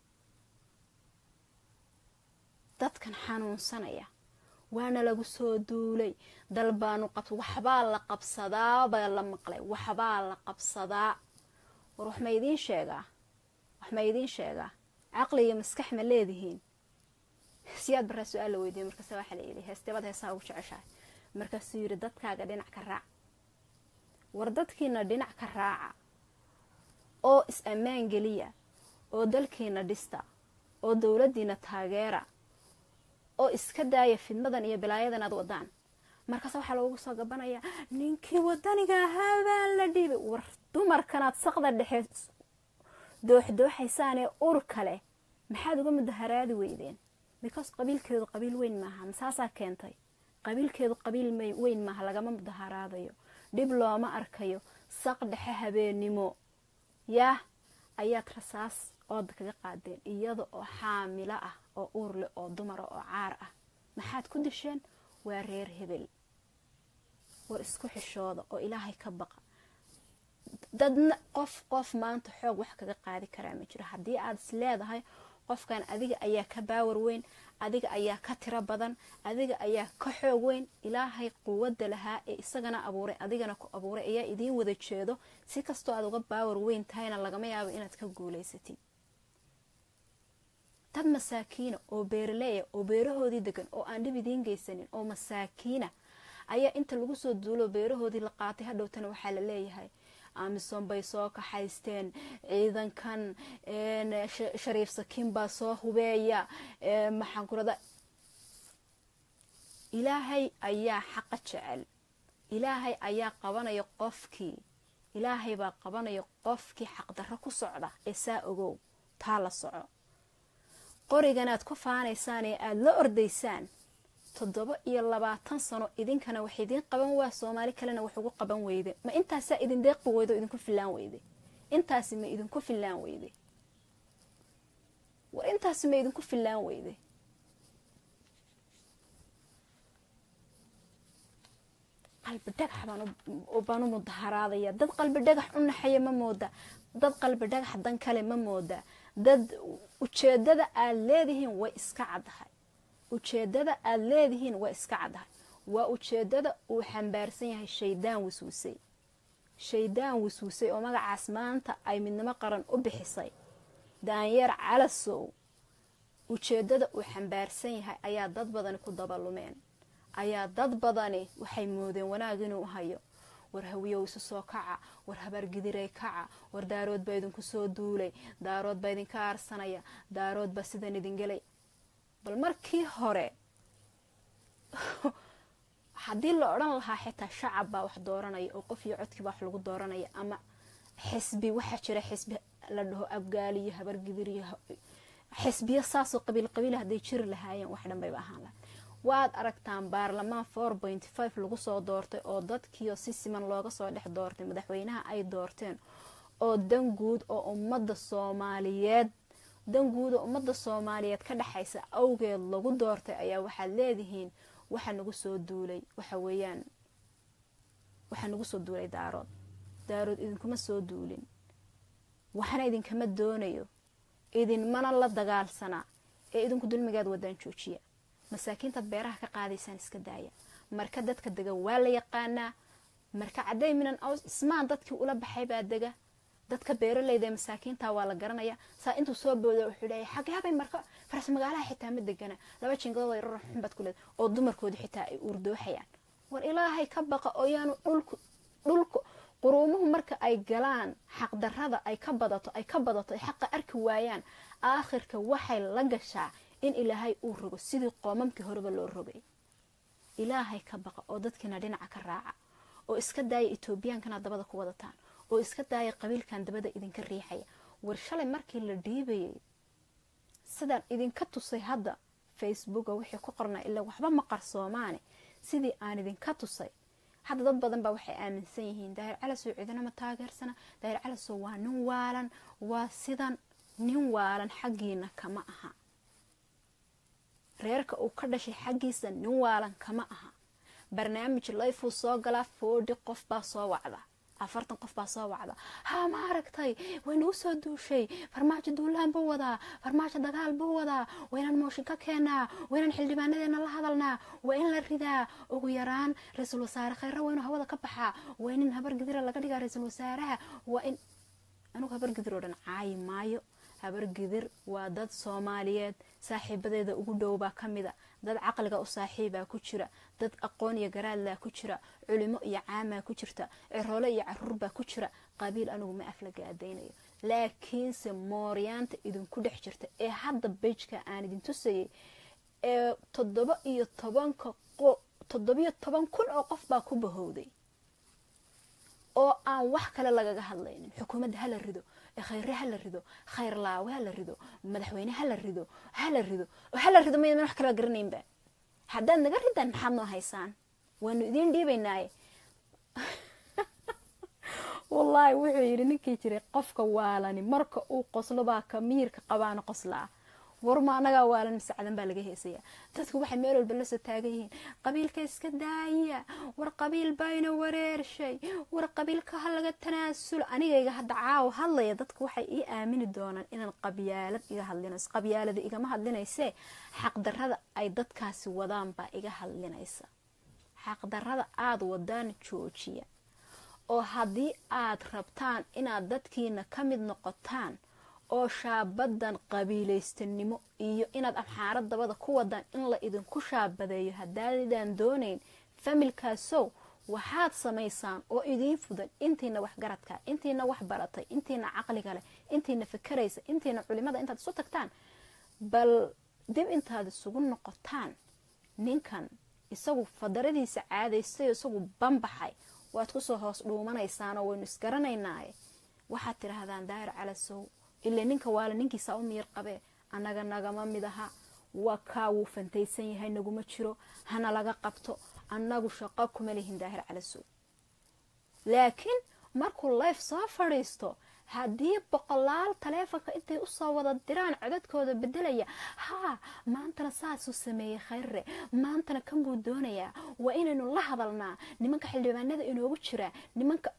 dadkan xanuunsanaya waana lagu soo duulay dal baanu qab waxbaa la qabsadaa baa la maqlay waxbaa la qabsadaa war wax ma idiin sheegaa wax ma idiin sheegaa caqli iyo maskax ma leedihiin siyaad baraa su-aal la weydiiyey markaase waxaa la yidhi heestebaad heesaa ugu jeceshahay markaasuu yidhi dadkaaga dhinac ka raac war dadkiina dhinac ka raaca oo is-ammaan geliya oo dalkiina dhista oo dowladdiina taageera oo iska daaya fidmadan iyo balaayadan aad wadaan markaas waxaa loogu soo gabanayaa ninkii wadaniga ahaa baa la dhiibay war dumarkanaad saqda dhexe dooxdooxaysaan ee urka leh maxaad uga mudaharaadi weydeen because qabiilkeedu qabiil weyn maaha masaasaa keentay qabiilkeedu qabiil weyn maaha lagama mudaharaadayo dhib looma arkayo saq dhexe habeennimo yaah ayaad rasaas ooda kaga qaadeen iyada oo xaamilo ah oo uur leh oo dumara oo caar ah maxaad ku disheen waa reer hebel war isku xishooda oo ilaahay ka baqa dadna qof qof maanta xoog wax kaga qaadi karaa ma jiro haddii aad is leedahay qofkan adiga ayaa ka baawar weyn adiga ayaa ka tiro badan adiga ayaa ka xoog weyn ilaahay quwadda lahaa ee isagana abuuray adigana ku abuuray ayaa idiin wada jeedo si kastoo aad uga baawar weyn tahayna lagama yaabo inaad ka guulaysatid dad masaakiina oo beeraleeya oo beerahoodii degan oo aan dhib idiin geysanin oo masaakiina ayaa inta lagu soo duulo beerahoodii la qaatay hadhowtana waxaa la leeyahay amisom bay soo kaxaysteen ciidankan shariif sakiin baa soo hubeeya maxaan kurada ilaahay ayaa xaqa jecel ilaahay ayaa qabanaya qofkii ilaahay baa qabanaya qofkii xaqdarro ku socda ee saa ogow taa la soco qoriganaad ku faanaysaan ee aada la ordaysaan toddoba iyo labaatan sano idinkana wax idiin qaban waa soomaali kalena wax ugu qaban weyde ma intaasaa idin deeqi weyde oo idinku fillaan weyde intaasi ma idinku fillaan weyde war intaasi ma idinku fillaan weyde qalbi dhagax baan u mudaharaadaya dad qalbi dhagax u naxaya ma mooda dad qalbi dhagax dan kale ma mooda dad ujeedada aad leedihiin way iska caddahay ujeedada aada leedihiin waa iska caddahay waa ujeedada uu xambaarsan yahay shaydaan wasuusay shaydaan wasuusay oo magacaas maanta ay midnimo qaran u bixisay daanyeer calasow ujeedada uu xambaarsan yahay ayaa dad badani ku dabalumeen ayaa dad badani waxay moodeen wanaag inuu hayo war hawiyow isu soo kaca war habaargidiray kaca war daarood baa idinku soo duulay daarood baa idinka aarsanaya daarood baa sidan idin gelay bal markii hore haddii la odhan lahaa xitaa shacab baa wax dooranaya oo qof iyo codkiiba wax lagu dooranaya ama xisbi waxaa jira xisbi la dhaho abgaaliyo habargidiriyo xisbiyo saasoo qabiil qabiila hadday jiri lahaayeen wax dhan bayba ahaan lahay waad aragtaan baarlamaan four point five lagu soo doortay oo dadkiio si siman looga soo dhex doortay madaxweynaha ay doorteen oo dan guud oo ummadda soomaaliyeed danguuda ummadda soomaaliyeed ka dhexaysa awgeed lagu doortay ayaa waxaad leedihiin waxa nagu soo duulay waxa weeyaan waxaa nagu soo duulay daarood daarood idinkuma soo duulin waxna idinkama doonayo idinmana la dagaalsanaa ee idinku dulmigaad wadaan joojiya masaakiintaad beeraha ka qaadaysaan iska daaya marka dadka dega waa la yaqaanaa marka cadday minan aws ismaan dadkii ula baxay baa dega dadka beeraleyda ee masaakiinta waa la garanaya saa intuu soo booda wuxuu leeyahay xageabay marka faras magaalaha xitaa ma degana laba jingadood ay rarar xunbaad ku leed oo dumarkooda xitaa ay uurdooxayaan war ilaahay ka baqa oo yaanu dhulku dhulku quruumuhu marka ay galaan xaqdarrada ay ka badato ay ka badato ay xaqa arki waayaan aakhirka waxay la gashaa in ilaahay uu rogo sidii qoomamkii horeba loo rogay ilaahay ka baqa oo dadkiina dhinaca ka raaca oo iska daaya etoobiyaankana dabada ku wadataan oo iska daaya qabiilkan dabada idinka riixaya war shalay markii la dhiibayay sidaan idinka tusay hadda facebooka wixii ku qornaa ilaa waxba ma qarsoomaane sidii aan idinka tusay hadda dad badan baa waxay aaminsan yihiin daahir calasow ciidanama taageersana daahir calasow waa nin waalan waa sidan nin waalan xaggiina kama aha reerka uu ka dhashay xaggiisa nin waalan kama aha barnaamij layfuu soo galaa foodhi qof baa soo wacda afartan qof baa soo wacda haa ma aragtay way nagu soo duushay farmaajo duulaan buu wadaa farmaajo dagaal buu wadaa waynaan mooshin ka keenaa waynaan xildhibaanadeena la hadalnaa waa in la ridaa ugu yaraan ra-iisul wasaare kheyra waa inuu hawada ka baxaa waa in habar gidira laga dhigaa ra-iisul wasaaraha waa in anugu habar gidir oo dhan caayi maayo habar gidir waa dad soomaaliyeed saaxiibadeeda ugu dhow baa ka mida dad caqliga u saaxiibaa ku jira dad aqoon iyo garaadlaa ku jira culimo iyo caamaa ku jirta ciroole iyo caruur baa ku jira qabiil anigu ma aflaga adaynayo laakiinse mooryaanta idinku dhex jirta ee hadda bejka aan idin tusayay ee toddoba iyo tobanka toddobiyo toban kun oo qof baa ku bahowday oo aan wax kale lagaga hadlaynin xukuumadda hala rido khayre hala rido khayr laawe hala rido madaxweyne hala rido hala rido oo hala rido maydan wax kaleba garanaynba haddaad naga ridaan maxaad noo haysaan waanu idiin dhiibaynaaye wallaahi wuxuu yidhi ninkii jiray qofka waalani marka uu qoslo baa ka miirka qabaana qoslaa warma anagaa waalan masacdan baa laga heesaya dadku waxay meel walba lasoo taagan yihiin qabiilka iska daaya war qabiil bayna wareershay war qabiilka ha laga tanaasulo anigayga hadda caawo hadlaya dadku waxay ii aamini doonaan inaan qabyaalad iga hadlinayso qabyaalada igama hadlinaysee xaqdarada ay dadkaasi wadaan baa iga hadlinaysa xaqdarada aada wadaan joojiya oo haddii aad rabtaan inaad dadkiina ka mid noqotaan oo shaabadan qabiilaystanimo iyo inaad amxaarad dabada ku wadaan in la idinku shaabadeeyo haddaadaan doonayn familkaasow waxaad samaysaan oo idiin fudan intiina waxgaradka intiina wax baratay intiina caqliga leh intiina fakaraysa intiina culimada intaad isu tagtaan bal dib intaad isugu noqotaan ninkan isagu fadaradiisa caadaystay isagu banbaxay waad kusoo hoos dhuumanaysaanoo waynu isgaranaynaaye waxaad tidhaahdaan daahir calasow ilaa ninka waala ninkiisaa u miyir qabee annaga nagama mid aha waa kaa wuu fantaysan yahay naguma jiro hana laga qabto annagu shaqo kuma lihin daahir calasow laakiin markuu life soo fadhiisto haddii boqolaal taleefonka intay usoo wada diraan codadkooda bedelaya haa maantana saasuu sameeyey khayre maantana kan buu doonayaa waa inaynu la hadalnaa nimanka xildhibaanada inoogu jira nimanka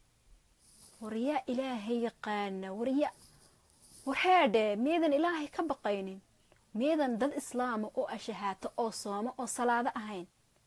waryaa ilaahay yaqaana warya warheedhe miyadan ilaahay ka baqaynin miyadan dad islaama oo ashahaato oo sooma oo salaado ahayn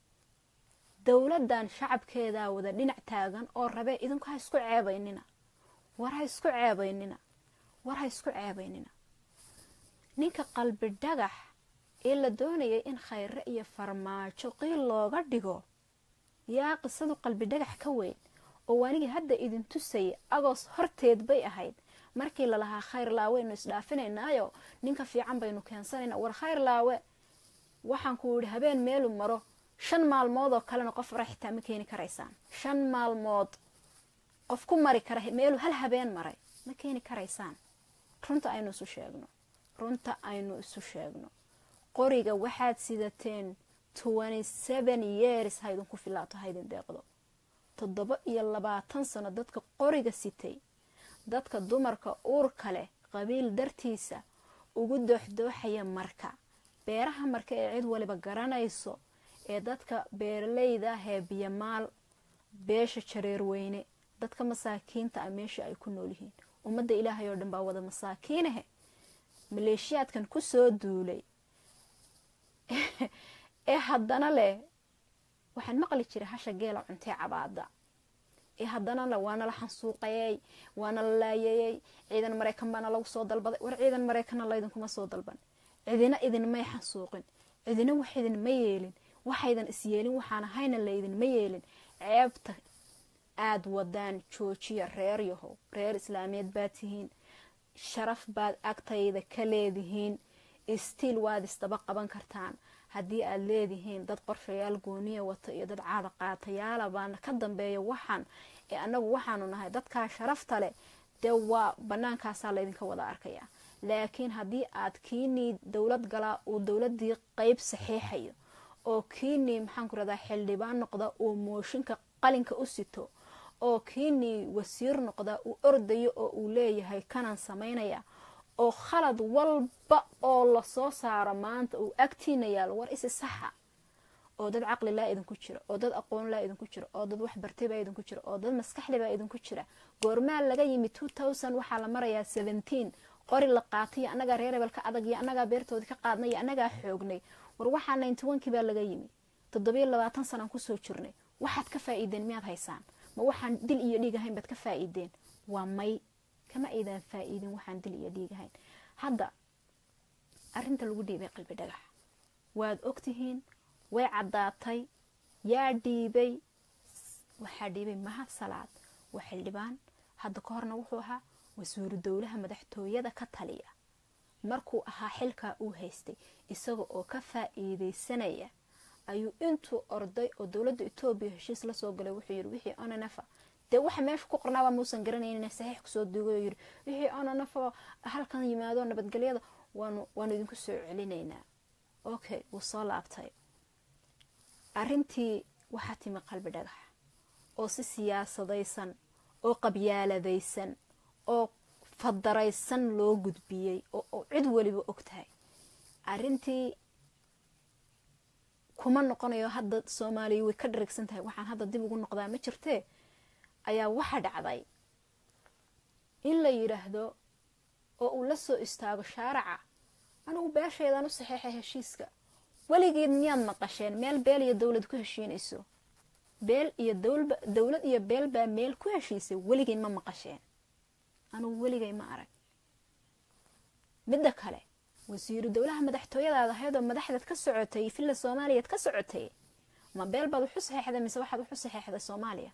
dowladan shacabkeedaa wada dhinac taagan oo rabee idinku ha isku ceebaynina war ha isku ceebaynina war ha isku ceebaynina ninka qalbi dhagax ee la doonayay in khayre iyo farmaajo qiil looga dhigo yaa qisadu qalbi dhagax ka weyn oo waanigii hadda idin tusayay agoos horteed bay ahayd markii lalahaa khayr laaweynu isdhaafinaynaayo ninka fiican baynu keensanayna war khayr laawe waxaan ku yidhi habeen meelu maro shan maalmood oo kalena qof fara xitaa ma keeni karaysaan shan maalmood qof ku mari kara meelu hal habeen maray ma keeni karaysaan runta aynu isu sheegno runta aynu isu sheegno qoriga waxaad sidateen years ha idinku filaato ha idin deeqdo toddoba iyo labaatan sano dadka qoriga sitay dadka dumarka uurka leh qabiil dartiisa ugu dooxdooxaya marka beeraha marka ee cid waliba garanayso ee dadka beeralayda ah ee biyamaal beesha jareerweyne dadka masaakiinta ah meesha ay ku nool yihiin ummadda ilaahay oo dhan baa wada masaakiinahe maleeshiyaadkan kusoo duulay ee haddana leh waxaan maqli jiray hasha geela cuntee cabaada ee haddana le waana la xansuuqayey waana la laayayey ciidan maraykan baana lagu soo dalbaday war ciidan maraykanna laydinkuma soo dalban cidina idinmay xansuuqin cidina wax idinma yeelin waxaydan isyeelin waxaan ahayna laydinma yeelin ceebta aada wadaan joojiya reer yahow reer islaameed baad tihiin sharaf baad agtayda ka leedihiin istiil waad isdaba qaban kartaan haddii aad leedihiin dad qorshayaal gooniya wata iyo dad caada qaatayaala baana ka dambeeya waxaan ee annagu waxaanu nahay dadkaa sharafta leh dee waa bannaankaasaa laydinka wada arkaya laakiin haddii aad kiinii dowlad galaa uu dowladii qeyb saxiixayo oo kiinii maxaanku radaa xildhibaan noqda uu mooshinka qalinka u sito oo kiinii wasiir noqda uu ordayo oo uu leeyahay kanaan samaynaya oo khalad walba oo lasoo saaro maanta uu agtiina yaalo war isi saxa oo dad caqli laa idinku jira oo dad aqoon laa idinku jira oo dad wax bartay baa idinku jira oo dad maskaxli baa idinku jira goormaa laga yimi waxaa la marayaa qori la qaatay annagaa reer hebel ka adag iyo annagaa beertoodii ka qaadnay iyo annagaa xoognay war waxaa ninty baa laga yimi toddobiyo labaatan sanaan kusoo jirnay waxaad ka faa'iideen miyaad haysaan ma waxaan dil iyo dhiig ahayn baad ka faa'iideen waa may kama aydaan faa'iidin waxaan dil iyo dhiig ahayn hadda arinta lagu dhiibay qalbi dhagax waad ogtihiin way caddaatay yaa dhiibay waxaa dhiibay mahad salaad waa xildhibaan hadda ka horna wuxuu ahaa wasuuru dowlaha madaxtooyada ka taliya markuu ahaa xilkaa uu haystay isaga oo ka faa'iideysanaya ayuu intuu orday oo dowladda etoobiya heshiis lasoo galay wuxuu yidhi wixii onanafa dee waxa meesha ku qornaaba muusan garanaynin saxiix kusoo duugay oo yidhi wixii onanafa halkan yimaado nabadgelyada waanu waanu idinku soo celinaynaa okay wuu soo laabtay arrintii waxaa timi qalbi dhagax oo si siyaasadaysan oo qabyaaladaysan oo fadaraysan loo gudbiyey oo cid weliba og tahay arrintii kuma noqonayo hadda soomaaliya way ka dharagsan tahay waxaan hadda dib ugu noqdaa ma jirtee ayaa waxa dhacday in la yidhaahdo oo uu la soo istaago shaaraca anigu beeshaydaan u saxeexay heshiiska weligeed miyaad maqasheen meel beel iyo dowlad ku heshiinayso beel iyo dowlad iyo beel baa meel ku heshiisay weligeed ma maqasheen anugu weligay ma arag midda kale wasiiru dowlaha madaxtooyadaad ahayd oo madaxdaad ka socotay villa soomaaliyaad ka socotay ma beel baad waxu saxeexday mise waxaad waxu saxeexday soomaaliya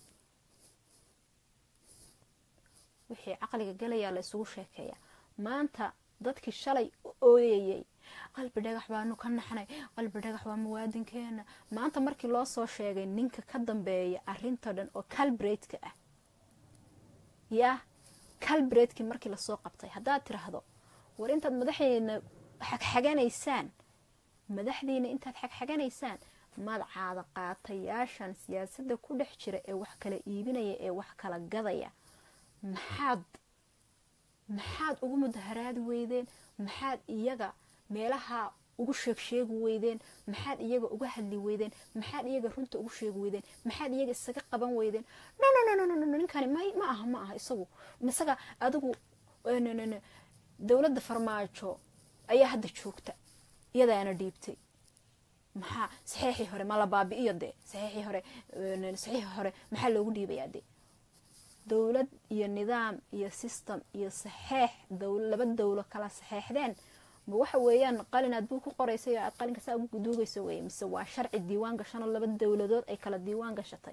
wixii caqliga galayaa la isugu sheekeeya maanta dadkii shalay u ooyayay qalbi dhagax baanu ka naxnay qalbi dhagax waa muwaadinkeena maanta markii loo soo sheegay ninka ka dambeeya arinta dhan oo calbretka ah yaa calbretkii markii lasoo qabtay haddaad tiraahdo war intaad madaxdiina xagxaganaysaan madaxdiina intaad xagxaganaysaan maad caada qaatayaashan siyaasadda ku dhex jira ee wax kala iibinaya ee wax kala gadaya maxaad maxaad ugu mudaharaadi weydeen maxaad iyaga meelaha ugu sheegsheegi weydeen maxaad iyaga uga hadli weydeen maxaad iyaga runta ugu sheegi weydeen maxaad iyaga isaga qaban weydeen no ninkani ma aha ma aha isagu isaga adigu dowladda farmaajo ayaa hadda joogta iyadaana dhiibtay maxaa saxeexii hore ma la baabi'iyo dee saxeexii hore saxiixii hore maxaa loogu dhiibayaa dee dowlad iyo nidaam iyo system iyo saxeex laba dowlo kala saxeexdeen ma waxa weeyaan qalin aad buu ku qoraysay oo aad qalinka saa ugu duugayso weye mise waa sharci diiwaan gashanoo laba dowladood ay kala diiwaan gashatay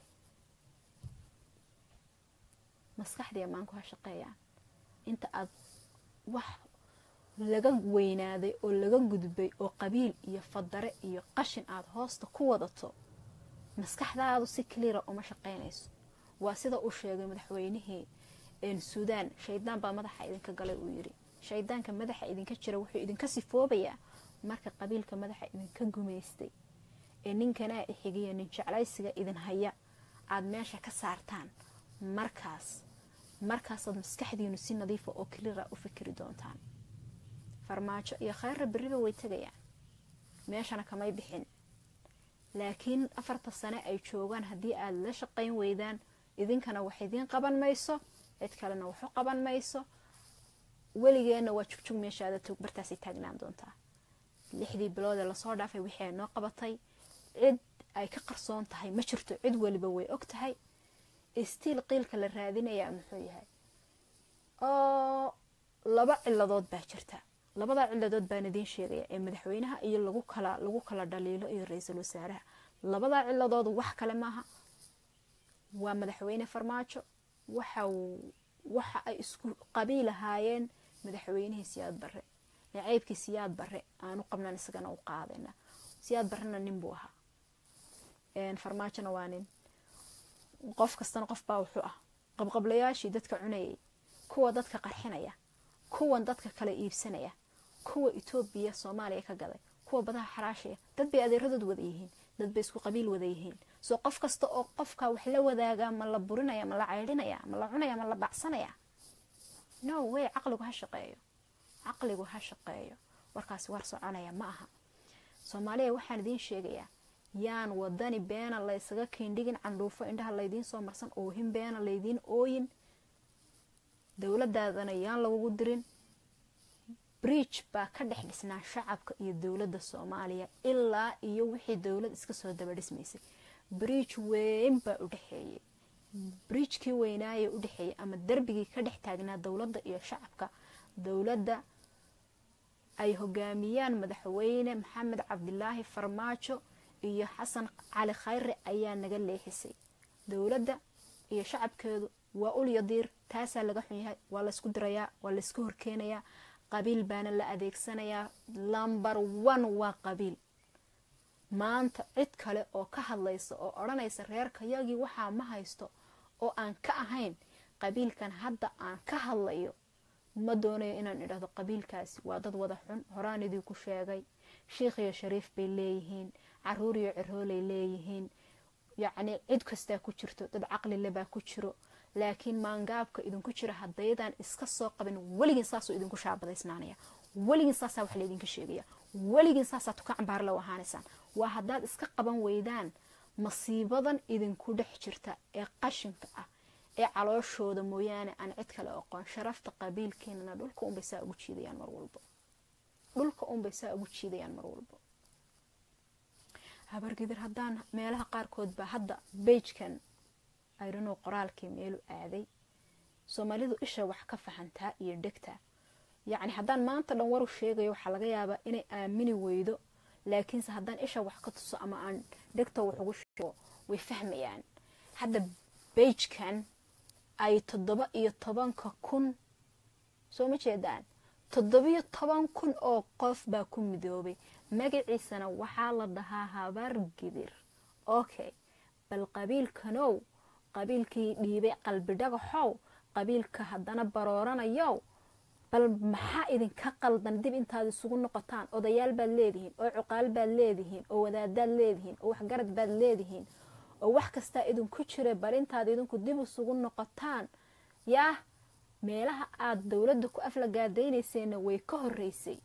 maskaxdii ammaanku ha shaqeeyaan inta aad wax laga weynaaday oo laga gudbay oo qabiil iyo fadare iyo qashin aada hoosta ku wadato maskaxdaadu si cleara uma shaqeynayso waa sida uu sheegay madaxweynihii suudaan shaydaan baa madaxa idinka galay uu yidhi shaydaanka madaxa idinka jira wuxuu idinka sifoobayaa marka qabiilka madaxa idinka gumaystay ee ninkanaa ixigiya nin jeclaysiga idin haya aada meesha ka saartaan markaas markaasaad maskaxdiinu si nadiifa oo cleara u fikiri doontaan farmaajo iyo khayrra berriba way tegayaan meeshana kamay bixin laakiin afarta sane ay joogaan haddii aad la shaqayn weydaan idinkana wax idiin qaban mayso cid kalena waxu qaban mayso weligeenna waa jugjug meeshaada tog bartaasay taagnaan doontaa lixdii bilood ee lasoo dhaafay wixii ay noo qabatay cid ay ka qarsoon tahay ma jirto cid weliba way og tahay stiil qiilka la raadinayaa muxuu yahay oo laba ciladood baa jirta labada ciladood baan idiin sheegaya ee madaxweynaha iyo lagu kala lagu kala dhaliilo iyo ra-iisul wasaaraha labada ciladood wax kale maaha waa madaxweyne farmaajo waxa waxa ay isku qabiil ahaayeen madaxweynihii siyaad barre naceybkii siyaad barre aanu qabnan isagana u qaadayna siyaad barrena nin buu ahaa farmaajona waa nin qof kastana qof baa wuxuu ah qabqablayaashii dadka cunayay kuwa dadka qarxinaya kuwan dadka kala iibsanaya kuwa etoobiya soomaaliya ka gaday kuwa badaha xaraashaya dad bay adeeradood wada yihiin dad bay isku qabiil wada yihiin soo qof kasta oo qofka wax la wadaaga ma la burinaya ma la caydhinaya ma la cunaya ma la bacsanaya no way caqligu ha shaqeeyo caqligu ha shaqeeyo warkaasi war soconaya ma aha soomaaliya waxaan idiin sheegayaa yaan wadani beena laysaga kiindhigin candhuufo indhaha laydiin soo marsan oohin beena laydiin ooyin dowladaadana yaan lagugu dirin bridge baa ka dhex dhisnaa shacabka iyo dowladda soomaaliya ilaa iyo wixii dowlad iska soo daba dhismaysay bridge weyn baa u dhexeeyey bridgekii weynaaye u dhexeeyey ama darbigii ka dhex taagnaa dowladda iyo shacabka dowladda ay hogaamiyaan madaxweyne maxamed cabdilaahi farmaajo iyo xasan cali khayre ayaa naga leexisay dowladda iyo shacabkeedu waa ulya diir taasaa laga xun yahay waa laysku dirayaa waa laysku horkeenayaa qabiil baana la adeegsanayaa lumber one waa qabiil maanta cid kale oo ka hadlaysa oo odhanaysa reerkayagii waxaa ma haysto oo aan ka ahayn qabiilkan hadda aan ka hadlayo ma doonayo inaan idhahdo qabiilkaasi waa dad wada xun horaan idinku sheegay shiikh iyo shariif bay leeyihiin caruur iyo ciroolay leeyihiin yacni cid kastaa ku jirto dad caqlile baa ku jiro laakiin maangaabka idinku jira haddaydaan iska soo qabin weligiin saasuu idinku shaabadaysnaanaya weligiin saasaa wax laydinka sheegaya weligiin saasaa tuka cambaar low ahaanaysaan waa haddaad iska qaban weydaan masiibadan idinku dhex jirta ee qashinka ah ee calooshooda mooyaane aan cid kale oqoon sharafta qabiilkeenana dhulka unbay saa ugu jiidayaan mar walbo dhulka unbay saa ugu jiidayaan mar walbo habargidir haddaan meelaha qaarkood baa hadda beijkan ayrano qoraalkii meelu aaday soomaalidu isha wax ka fahantaa iyo dhegta yacni haddaan maanta dhan waru sheegayo waxaa laga yaabaa inay aamini weydo laakiinse haddaan isha wax ka tuso ama aan dhegta wax ugu sheego way fahmayaan hadda beijkan ay toddoba iyo tobanka kun soo ma jeedaan toddobiyo toban kun oo qof baa ku midoobay magaciisana waxaa la dhahaa habar gidir okay bal qabiilkanow qabiilkii dhiibay qalbi dhagaxow qabiilka haddana barooranayow bal maxaa idinka qaldan dib intaad isugu noqotaan odayaal baad leedihiin oo cuqaal baad leedihiin oo wadaadaad leedihiin oo waxgarad baad leedihiin oo wax kastaa idinku jira bal intaad idinku dib isugu noqotaan yaah meelaha aada dowladda ku aflagaadaynayseena way ka horeysay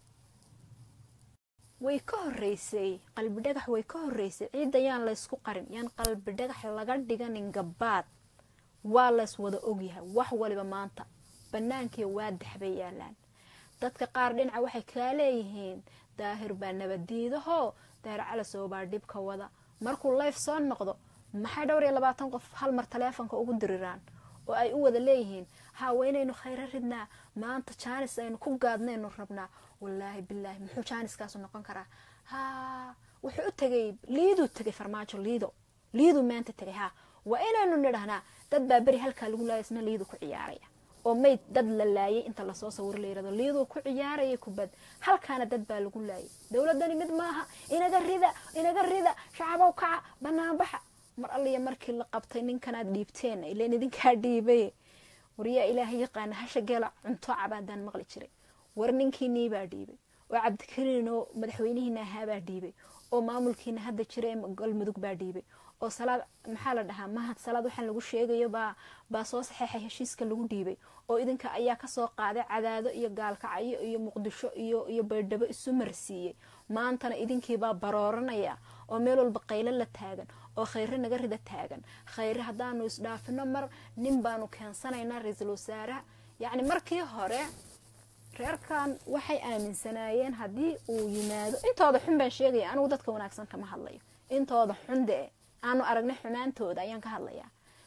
way ka horeysay qalbi dhagax way ka horeysay ciidda yaan laysku qarin yaan qalbi dhagax laga dhiganin gabaad waa lays wada ogyahay wax waliba maanta bannaankii waa daxbay yaalaan dadka qaar dhinaca waxay kaa leeyihiin daahir baa nabaddiidahoo daahir calasow baa dhibka wada markuu layf soo noqdo maxay dhowr iyo labaatan qof hal mar taleefonka ugu diriraan oo ay u wada leeyihiin haa waynaynu khayro ridnaa maanta jaanis aynu ku gaadnaynu rabnaa wallaahi bilaahi muxuu jaaniskaasu noqon karaa haa wuxuu u tegay liiduu tegay farmaajo liido liiduu maanta tegay haa waa inaynu nidhahnaa dad baa beri halkaa lagu laaya isna liidu ku ciyaaraya oo mayd dad la laayay inta lasoo sawiro la yirahdo liiduu ku ciyaaraya kubad halkaana dad baa lagu laayay dowladani mid maaha inaga rida inaga rida shacabow kaca banaanbaxa mar alliya markii la qabtay ninkanaad dhiibteen ileen idinkaa dhiibay waryaa ilaaha yaqaana hasha geela cunto cabaadaan maqli jiray war ninkiinii baa dhiibay oo cabdikariin oo madaxweynihiina ahaabaa dhiibay oo maamulkiina hadda jira ee galmudug baa dhiibay oo salaad maxaa la dhahaa mahad salaad waxaan lagu sheegayo baa baa soo saxeexay heshiiska lagu dhiibay oo idinka ayaa kasoo qaaday cadaado iyo gaalkacyo iyo muqdisho iyo iyo baydhabo isu marsiiyey maantana idinkiibaa barooranaya oo meel walba qaylo la taagan oo khayre naga rida taagan khayre haddaanu isdhaafino mar nin baanu keensanaynaa ra-iisul wasaaraha yacni markii hore reerkan waxay aaminsanaayeen haddii uu yimaado intooda xun baan sheegaya anigu dadka wanaagsan kama hadlayo intooda xun dee aanu aragnay xumaantooda ayaan ka hadlayaa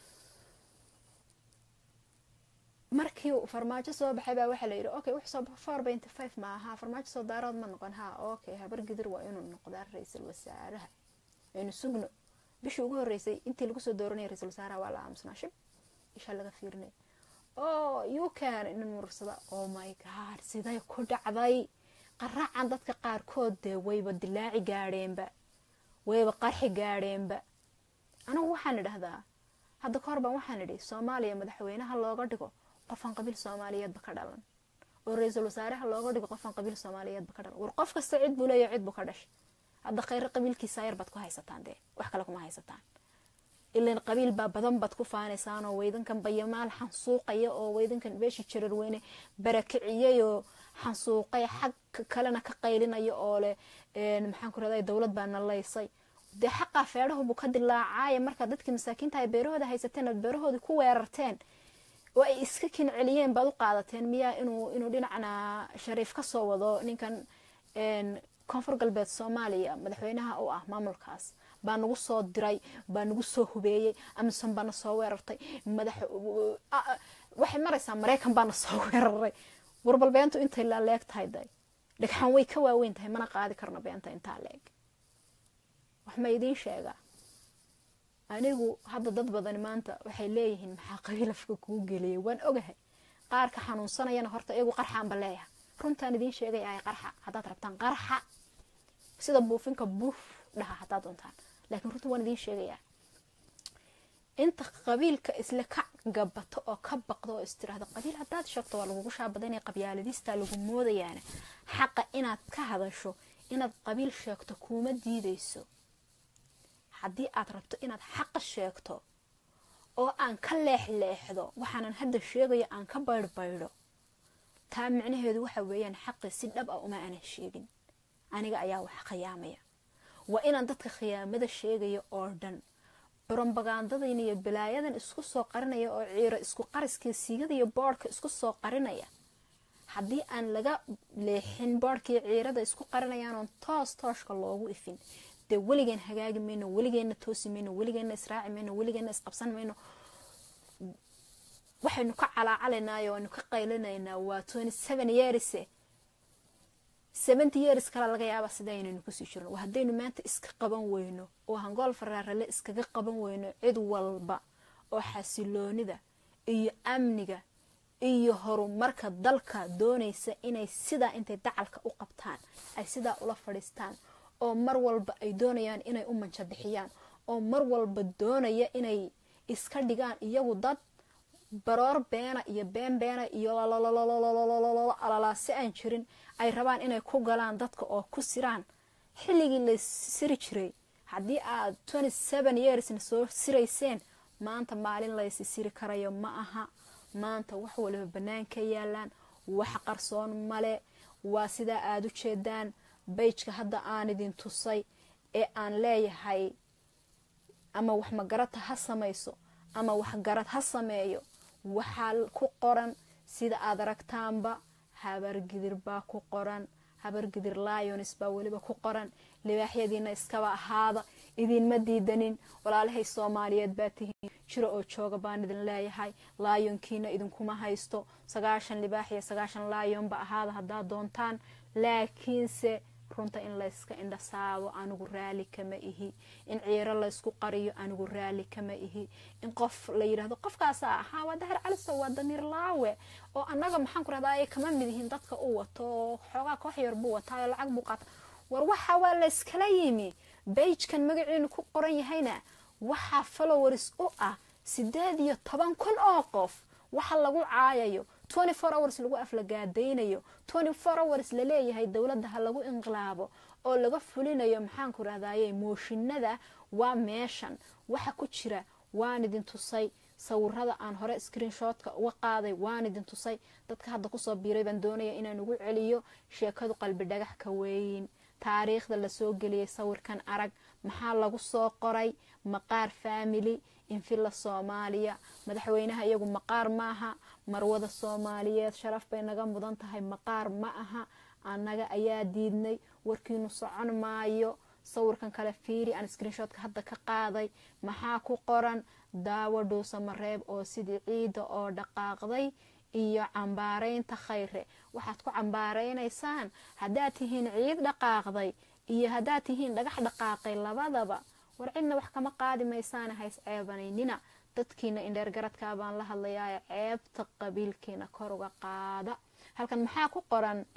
markii farmaajo soo baxay baa waxaa la yidhi okay wix soo four benty five ma ahaa farmaajo soo daarood ma noqon haa okay habar gidir waa inuu noqdaa ra-iisul wasaaraha aynu sugno bishii ugu horreysay intii lagu soo dooranaya ra-iisul wasaaraha waa la aamusnaa shib isha laga fiirinay oo you can inin mursada oh my god siday ku dhacday qaraacan dadka qaarkood dee wayba dilaaci gaadheenba wayba qarxi gaadheenba anigu waxaan idhahdaa hadda ka hor baan waxaan idhi soomaaliya madaxweynaha looga dhigo qofaan qabiil soomaaliyeedba ka dhalan oo ra-iisul wasaareha looga dhigo qofaan qabiil soomaaliyeedba ka dhalan war qof kasta cid buu leeya cid buu ka dhashay hadda khayre qabiilkiisa yar baad ku haysataan dee wax kale kuma haysataan ilan qabiil baa badan baad ku faanaysaan oo weydankan bayamaal xansuuqaya oo weydankan beeshi jarar weyne barakiciyay oo xansuuqay xag kalena ka qaylinaya oo leh maxaan ku raday dowlad baa nalaysay dee xaqaa feedhahubuu ka dilaacaya markaa dadkii masaakiinta ay beerahooda haysateen aad beerahoodii ku weerarteen oo ay iska kin celiyeen baad u qaadateen miyaa inuu inuu dhinacna shariif ka soo wado ninkan koonfur galbeed soomaaliya madaxweynaha u ah maamulkaas baa nagu soo diray baa nagu soo hubeeyey amisom baana soo weerartay madax waxay maraysaa maraykan baana soo weeraray warbal beentu intay la leeg tahay day dhagxan way ka waaweyn tahay mana qaadi karno beenta intaa leeg wax ma idiin sheegaa anigu hadda dad badani maanta waxay leeyihiin maxaa qabiil afka kuu geliyay waan ogahay qaarka xanuunsanayana horta iyagu qarxaanba leeyaha runtaan idiin sheegay ay qarxa haddaad rabtaan qarxa sida buufinka buuf dhaha haddaad doontaan laakiin runta waan idiin sheegayaa inta qabiilka isle ka gabato oo ka baqdo oo istiraahdo qabiil haddaad sheegto waa lagugu shaabadaynaya qabyaaladista lagu moodayaana xaqa inaad ka hadasho inaad qabiil sheegto kuuma diidayso haddii aad rabto inaad xaqa sheegto oo aan ka leexleexdo waxaanan hadda sheegayo aan ka baydhbaydho taa micnaheedu waxa weeyaan xaqi si dhab ah uma aanan sheegin aniga ayaa wax khiyaamaya waa inaan dadka khiyaamada sheegaya oo dhan brobagandadayna iyo balaayadan isku soo qarinaya oo ciiro isku qariskii siigada iyo boodhka isku soo qarinaya haddii aan laga leexin boodhkii ciirada isku qarinayaan oon toos tooshka loogu ifin dee weligeen hagaagi mayno weligeenna toosi mayno weligeenna israaci mayno weligeenna isqabsan mayno waxaynu ka calaacalaynaayo aynu ka qaylinaynaa waa twenty seven years seventy years kale laga yaaba sida aynaynu kusii jirno waa haddaynu maanta iska qaban weyno oo hangool faraarale iskaga qaban weyno cid walba oo xasiloonida iyo amniga iyo horumarka dalka doonaysa inay sidaa intay dacalka u qabtaan ay sidaa ula fadhiistaan oo mar walba ay doonayaan inay u manjo bixiyaan oo mar walba doonaya inay iska dhigaan iyagu dad baroor beena iyo been beena iyo alalaasi aan jirin ay rabaan inay ku galaan dadka oo ku siraan xilligii la siri jiray haddii aad twenty seven yearsna soo sirayseen maanta maalin laysi siri karayo ma aha maanta wax waliba banaanka yaalaan wax qarsoon male waa sidaa aada u jeedaan bayjka hadda aan idin tusay ee aan leeyahay ama wax magarata ha samayso ama waxgarad ha sameeyo waxaa ku qoran sida aad aragtaanba habargidir baa ku qoran habargidir lions baa weliba ku qoran libaaxyadiina iskaba ahaada idinma diidanin walaalahay soomaaliyeed baa tihiin jiro oo jooga baan idin leeyahay laayonkiina idinkuma haysto sagaashan libaax iyo sagaashan laayonba ahaada haddaad doontaan laakiinse runta in layska indhasaabo anigu raali kama ihi in ciiro laysku qariyo anigu raali kama ihi in qof la yidhahdo qofkaasa ahaa waa dahar caliso waa damiir laawe oo annaga maxaan ku rahdaa ay kama mid yihiin dadka u wato oo xoogaa koox yar buu wataayo lacag buu qaata war waxa waa layskala yimi bayjkan magaciinu ku qoran yahayna waxaa followers u ah sideed iyo toban kun oo qof waxa lagu caayayo twenty four hours lagu aflagaadaynayo twenty four hours laleeyahay dowladda ha lagu inqilaabo oo laga fulinayo maxaanku rahdaye mooshinada waa meeshan waxa ku jira waan idin tusay sawirada aan hore screenshotka uga qaaday waan idin tusay dadka hadda kusoo biiray baan doonaya inaan ugu celiyo sheekadu qalbi dhagax ka weyn taariikhda lasoo geliyay sawirkan arag maxaa lagu soo qoray maqaar family infilla soomaaliya madaxweynaha iyagu maqaar maaha marwada soomaaliyeed sharaf bay naga mudan tahay maqaar ma aha annaga ayaa diidnay warkiinu socon maayo sawirkan kale fiiri aan screenshotka hadda ka qaaday maxaa ku qoran daawo dhuusamareeb oo sidii ciidda oo dhaqaaqday iyo cambaaraynta khayre waxaad ku cambaaraynaysaan haddaad tihiin ciid dhaqaaqday iyo haddaad tihiin dhagax dhaqaaqay labadaba war cidna wax kama qaadi maysaana hays ceebanaynina dadkiina indheer garadkaa baan la hadlayaa ceebta qabiilkiina kor uga qaada halkan maxaa ku qoran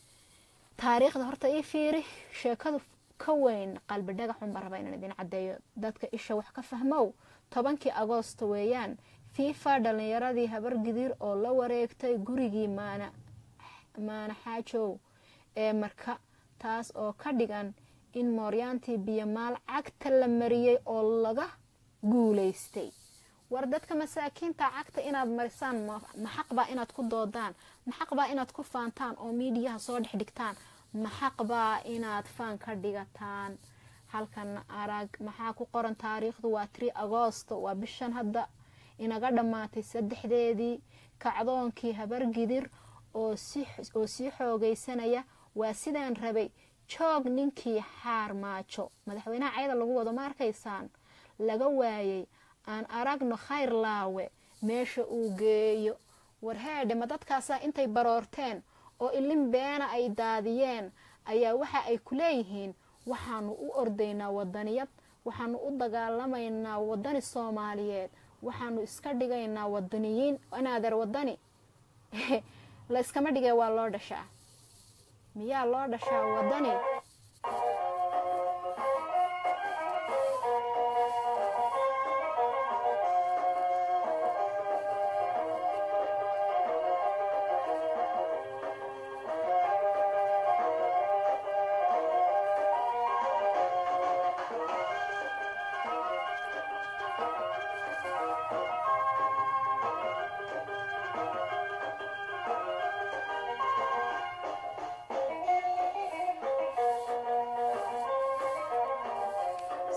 taariikhda horta ii fiiri sheekadu ka weyn qalbi dhagaxun baan rabaa inaan idin caddeeyo dadka isha wax ka fahmow tobankii agoosto weeyaan fifa dhalinyaradii habargidir oo la wareegtay gurigii maana maana xaajow ee marka taas oo ka dhigan in mooryaantii biyomaal cagta la mariyey oo laga guulaystay war dadka masaakiinta cagta inaad marisaan ma xaqbaa inaad ku doodaan ma xaqbaa inaad ku faantaan oo miidiyaha soo dhex dhigtaan ma xaqbaa inaad faan ka dhigataan halkan arag maxaa ku qoran taariikhdu waa tri agoosto waa bishan hadda inaga dhammaatay saddexdeedii kacdoonkii habargidir oo sii xoogaysanaya waa sidaan rabay joog ninkii xaar maajo madaxweynaha cayada lagu wado ma arkaysaan laga waayay aan aragno khayr laawe meesha uu geeyo warheedhe ma dadkaasaa intay baroorteen oo ilin beena ay daadiyeen ayaa waxa ay ku leeyihiin waxaanu u ordaynaa wadaniyad waxaanu u dagaalamaynaa wadani soomaaliyeed waxaanu iska dhigaynaa wadaniyiin inaadeer wadani la iskama dhigay waa loo dhashaa miyaa loo dhashaa wadani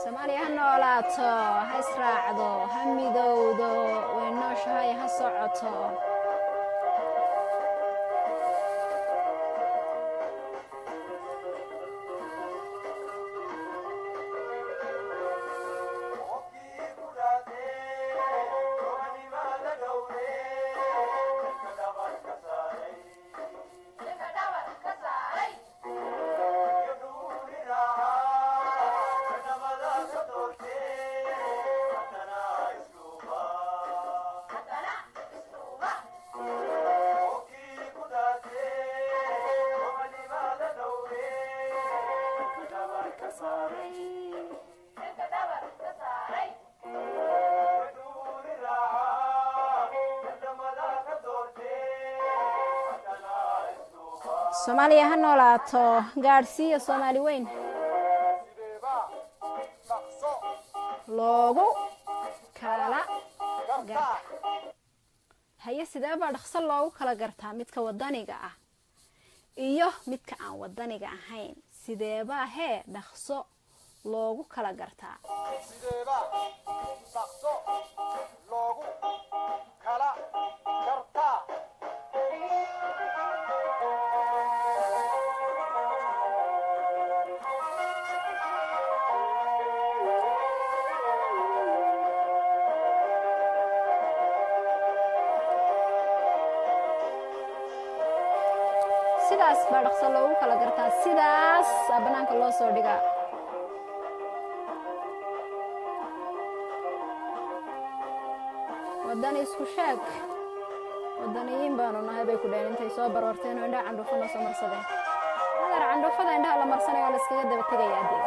soomaaliya ha noolaato ha israacdo ha midowdo way nooshahay ha socoto soomaaliya ha noolaato gaadhsiiya soomaali weyn loogu kala garta haye sidee baa dhaqso loogu kala gartaa midka wadaniga ah iyo midka aan wadaniga ahayn sideebaa hee dhaqso loogu kala gartaa sideeba dhaqso loogu kala gartaa sidaas baa dhaqso loogu kala gartaa sidaas aa banaanka loo soo dhigaa wadani isku sheeg wadaniyiin baanu nahay bay ku dhaheen intay soo baroorteen oo indhaha candhuufana soo marsadeen adeer candhuufada indhaha la marsanayo oo la iskaga daba tegayaa dee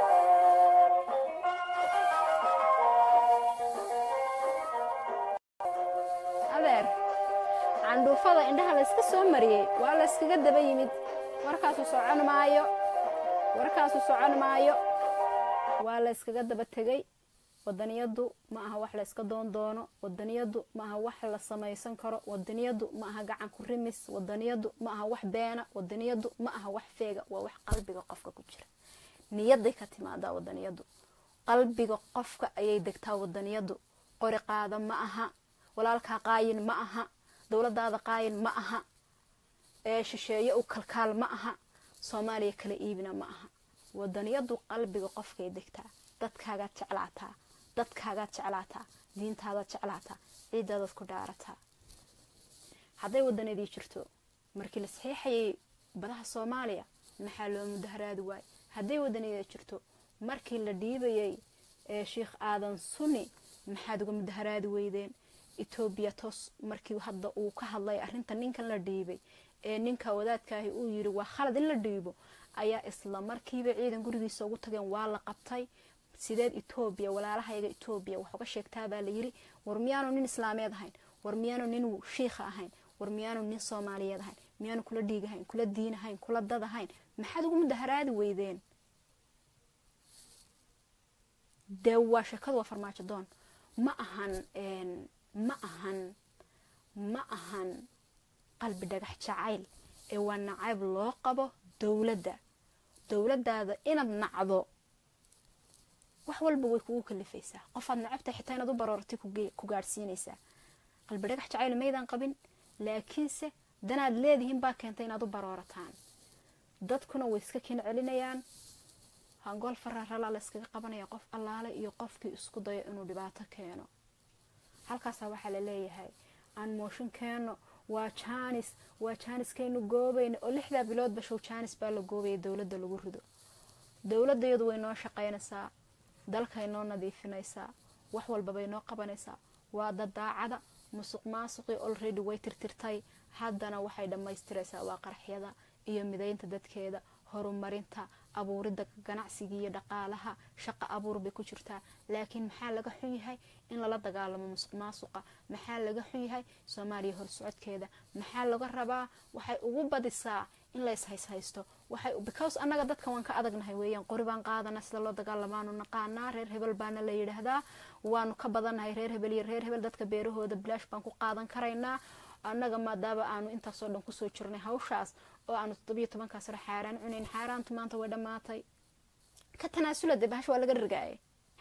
adeer candhuufada indhaha la iska soo mariyey waa la iskaga daba yimid warkaasu socon maayo warkaasu socon maayo waa la iskaga daba tegey wadaniyadu ma aha wax la iska doon doono wadaniyadu ma aha wax la samaysan karo wadaniyadu ma aha gacan ku rimis wadaniyadu ma aha wax beena wadaniyadu ma aha wax feega waa wax qalbiga qofka ku jira niyaday ka timaadaa wadaniyadu qalbiga qofka ayay degtaa wadaniyadu qori qaada ma aha walaalkaa qaayin ma aha dowladaada qaayin ma aha ee shisheeye u kalkaal ma aha soomaaliya kala iibina ma aha wadaniyadu qalbiga qofkay degtaa dadkaagaad jeclaataa dadkaagaad jeclaataa diintaadaad jeclaataa ciidaadaad ku dhaarataa hadday wadanadii jirto markii la saxiixayay badaha soomaaliya maxaa loo mudaharaadi waayey hadday wadaniyada jirto markii la dhiibayay ee sheikh aadan sunni maxaad uga mudaharaadi weydeen etoobiya toos markii hadda uu ka hadlay arrinta ninkan la dhiibay ee ninka wadaadkaahi uu yiri waa khalad in la dhiibo ayaa isla markiiba ciidan gurigiisa ugu tageen waa la qabtay sideed etoobiya walaalahayaga etoobiya wax uga sheegtaa baa la yiri war miyaanu nin islaameed ahayn war miyaanu nin shiikha ahayn war miyaanu nin soomaaliyeed ahayn miyaanu kula dhiig ahayn kula diin ahayn kula dad ahayn maxaad ugu mudaharaadi weydeen dee waa sheekadu waa farmaajo doon ma ahan ma ahan ma ahan qalbi dhagax jacayl ee waa nacayb loo qabo dowladda dowladdaada inaad nacdo wax walba way kugu kalifaysaa qofaad nacabtahay xitaa inaad u baroortay ku gaadhsiinaysaa qalbi dhagax jacayl maydaan qabin laakiinse danaad leedihiin baa keentay inaad u baroorataan dadkuna way iska kin celinayaan hangool fararala la iskaga qabanaya qof allaale iyo qofkii isku dayo inuu dhibaato keeno halkaasaa waxaa la leeyahay aan mooshin keeno waa jaanis waa jaaniskaynu goobayna oo lixdaa biloodba show jaanis baa la goobaya dowladda lagu rido dowladda iyadu way noo shaqaynaysaa dalkay noo nadiifinaysaa wax walbabay noo qabanaysaa waa dadaacada musuq maasuqii olredy way tirtirtay haddana waxay dhammaystiraysaa waa qaraxyada iyo midaynta dadkeeda horumarinta abuuridda ganacsiga iyo dhaqaalaha shaqo abuur bay ku jirtaa laakiin maxaa laga xun yahay in lala dagaalamo musuq maasuqa maxaa laga xun yahay soomaaliya horsocodkeeda maxaa laga rabaa waxay ugu badisaa in la ishayshaysto waxay because annaga dadka waan ka adagnahay weeyaan qori baan qaadana sida loo dagaalamaanu naqaanaa reer hebel baana la yidhaahdaa waanu ka badannahay reer hebel iyo reer hebel dadka beerahooda bilaash baan ku qaadan karaynaa annaga maadaama aanu intaasoo dhan kusoo jirnay hawshaas oo aanu toddobiyo tobankaa sano xaaraan cunayn xaaraantu maanta way dhammaatay ka tanaasula dee bahasha waa laga rigaayay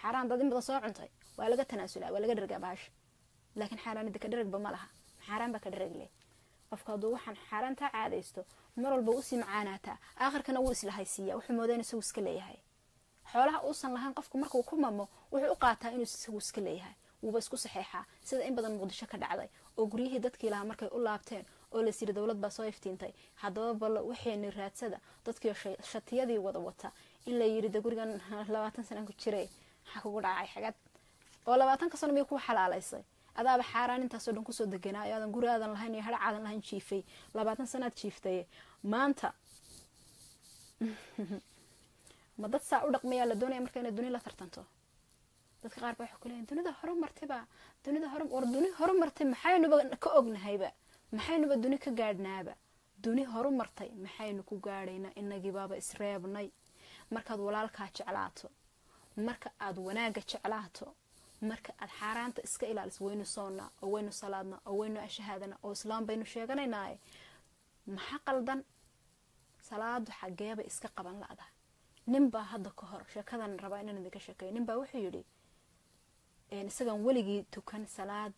xaaraan dad in badan soo cuntay waa laga tanaasulaa waa laga dhergaa bahasha laakiin xaaraanida ka dheragba ma laha xaaraan baa ka dherag leh qofka hadduu waxaan xaaraantaa caadaysto mar walba usii macaanaataa aakhirkana wuu islahaysiiyaa wuxuu moodaa inuu isagu iska leeyahay xoolaha uusan lahayn qofku markuu ku mamo wuxuu u qaataa inuu isagu iska leeyahay wuuba isku saxeexaa sida in badan muqdisho ka dhacday oo guryihii dadkii lahaa markay u laabteen oo las yiri dowlad baa soo iftiintay haddaba ballo waxayni raadsada dadkii shatiyadii wada wata in la yiri de gurigan labaatan sanan ku jire maxaa kugu dhacay xagad oo labaatanka sano miyay kuu xalaalaysay adaaba xaaraan intaasoo dhan kusoo deganaa aadan guri aadan lahayn iyo hadhac aadan lahayn jiifay labaatan sanaad jiiftaye maanta ma dad saa u dhaqmayaa la doonaya marka inay duni la tartanto dadka qaar ba waxay ku leeyihin dunida horumartayba dunida hor war duni horumartay maxaynuba ka ognahayba maxaynuba duni ka gaadhnaaba duni horumartay maxaynu ku gaadhaynaa inagiibaaba isreebnay markaad walaalkaa jeclaato marka aad wanaagga jeclaato marka aad xaaraanta iska ilaaliso waynu soonnaa oo waynu salaadnaa oo waynu ashahaadana oo islaam baynu sheeganaynaaye maxa qaldan salaadu xageeba iska qaban la-da ninbaa hadda ka hor sheekadan rabaa inaan idinka sheekeeyo ninbaa wuxuu yidhi isagan weligii tukan salaad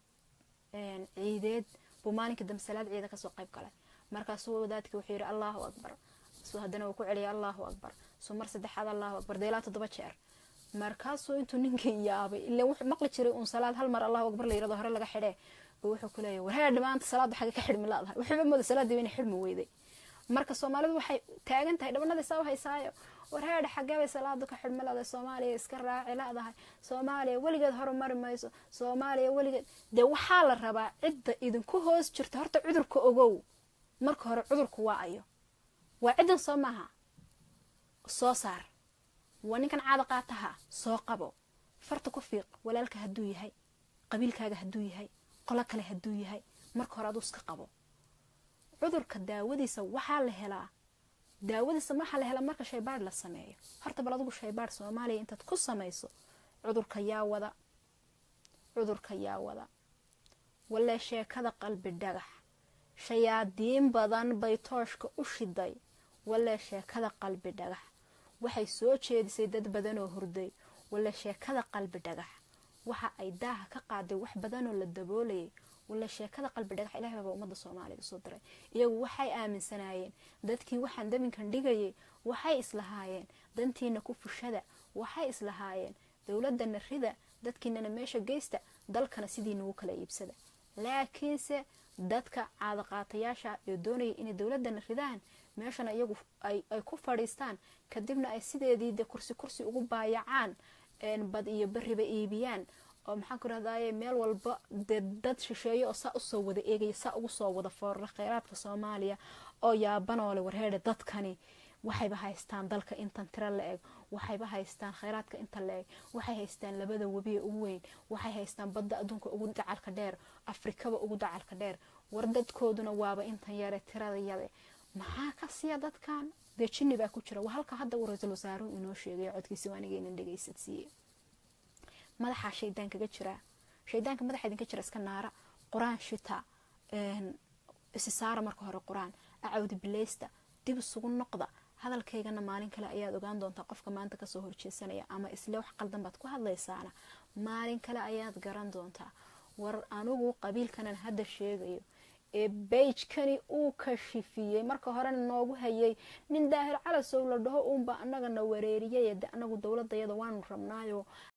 ciideed buu maalinka dambe salaad ciida kasoo qayb galay markaasuu wadaadkii wuxuu yidhi allahu akbar suu haddana uu ku celiyay allahu akbar suu mar saddexaad allahu akbar dee ilaa toddoba jeer markaasuu intuu ninkii yaabay ilan wuxuu maqli jiray uun salaad hal mar allahu akbar la yirahdo hore laga xidhee buu wuxuu ku leeyahay warheedh maanta salaadda xagga ka xidhmi laadahay wuxuuba mooda salaaddii inay xidhmi weyday marka soomaalidu waxay taagan tahay dhabanada saa u haysaayo warheedha xageebay salaadu ka xidhmi laadahay soomaaliya iska raaci laadahay soomaaliya weligeed horumari mayso soomaaliya weligeed dee waxaa la rabaa cidda idinku hoos jirta horta cudurka ogow marka hore cudurku waa ayo waa ciddan soo maaha soo saar waa ninkan caada qaataha soo qabo farta ku fiiq walaalka hadduu yahay qabiilkaaga hadduu yahay qolo kale hadduu yahay marka hore aduu iska qabo cudurka daawadiisa waxaa la helaa daawadiisa waxaa la helaa marka shaybaadh la sameeyo horta bal adugu shaybaadh soomaaliya intaad ku samayso cudurka yaa wada cudurka yaa wada walee sheekada qalbi dhagax shayaadiin badan bay tooshka u shiday walee sheekada qalbi dhagax waxay soo jeedisay dad badan oo hurday wale sheekada qalbi dhagax waxa ay daaha ka qaaday wax badanoo la daboolayay wale sheekada qalbi dhagax ilahay baaba ummadda soomaaliya usoo diray iyagu waxay aaminsanaayeen dadkii waxaan dabinkan dhigayay waxay islahaayeen dantiina ku fushada waxay islahaayeen dowladana rida dadkiinana meesha geysta dalkana sidii nagu kala iibsada laakiinse dadka caadaqaatayaasha ee doonaya inay dowladana ridaan meeshana iyagu ay ku fadhiistaan kadibna ay sideedii de kursi kursi ugu baayacaan bad iyo beriba iibiyaan oo maxaan ku rahdaye meel walba dee dad shisheeyo oo saa usoo wada eegaya saa ugu soo wada foorara kheyraadka soomaaliya oo yaabanoole warheedhe dadkani waxayba haystaan dalka intan tiro la eg waxayba haystaan kheyraadka inta la eg waxay haystaan labada webiye ugu weyn waxay haystaan badda adduunka ugu dacalka dheer afrikaba ugu dacalka dheer war dadkooduna waaba intan yare tirada yade maxaa ka siya dadkan dee jinni baa ku jira waa halka hadda uu ra-iisul wasaaruhu inoo sheegay codkiisi waanigeynan dhegaysadsiiye madaxaa shaydaan kaga jiraa shaydaanka madaxa idinka jira iska naara qur-aan shita isi saara marka hore qur-aan acawdi bileysta dib isugu noqda hadalkaygana maalin kale ayaad ogaan doontaa qofka maanta kasoo horjeesanaya ama isle wax qaldan baad ku hadlaysaana maalin kale ayaad garan doontaa war anigu qabiilkanan hadda sheegayo ee beijkani uu kashifiyey marka horena noogu hayay nin daahir calasow la dhaho uunba anagana wareeriyay de anagu dowladayada waanu rabnaayo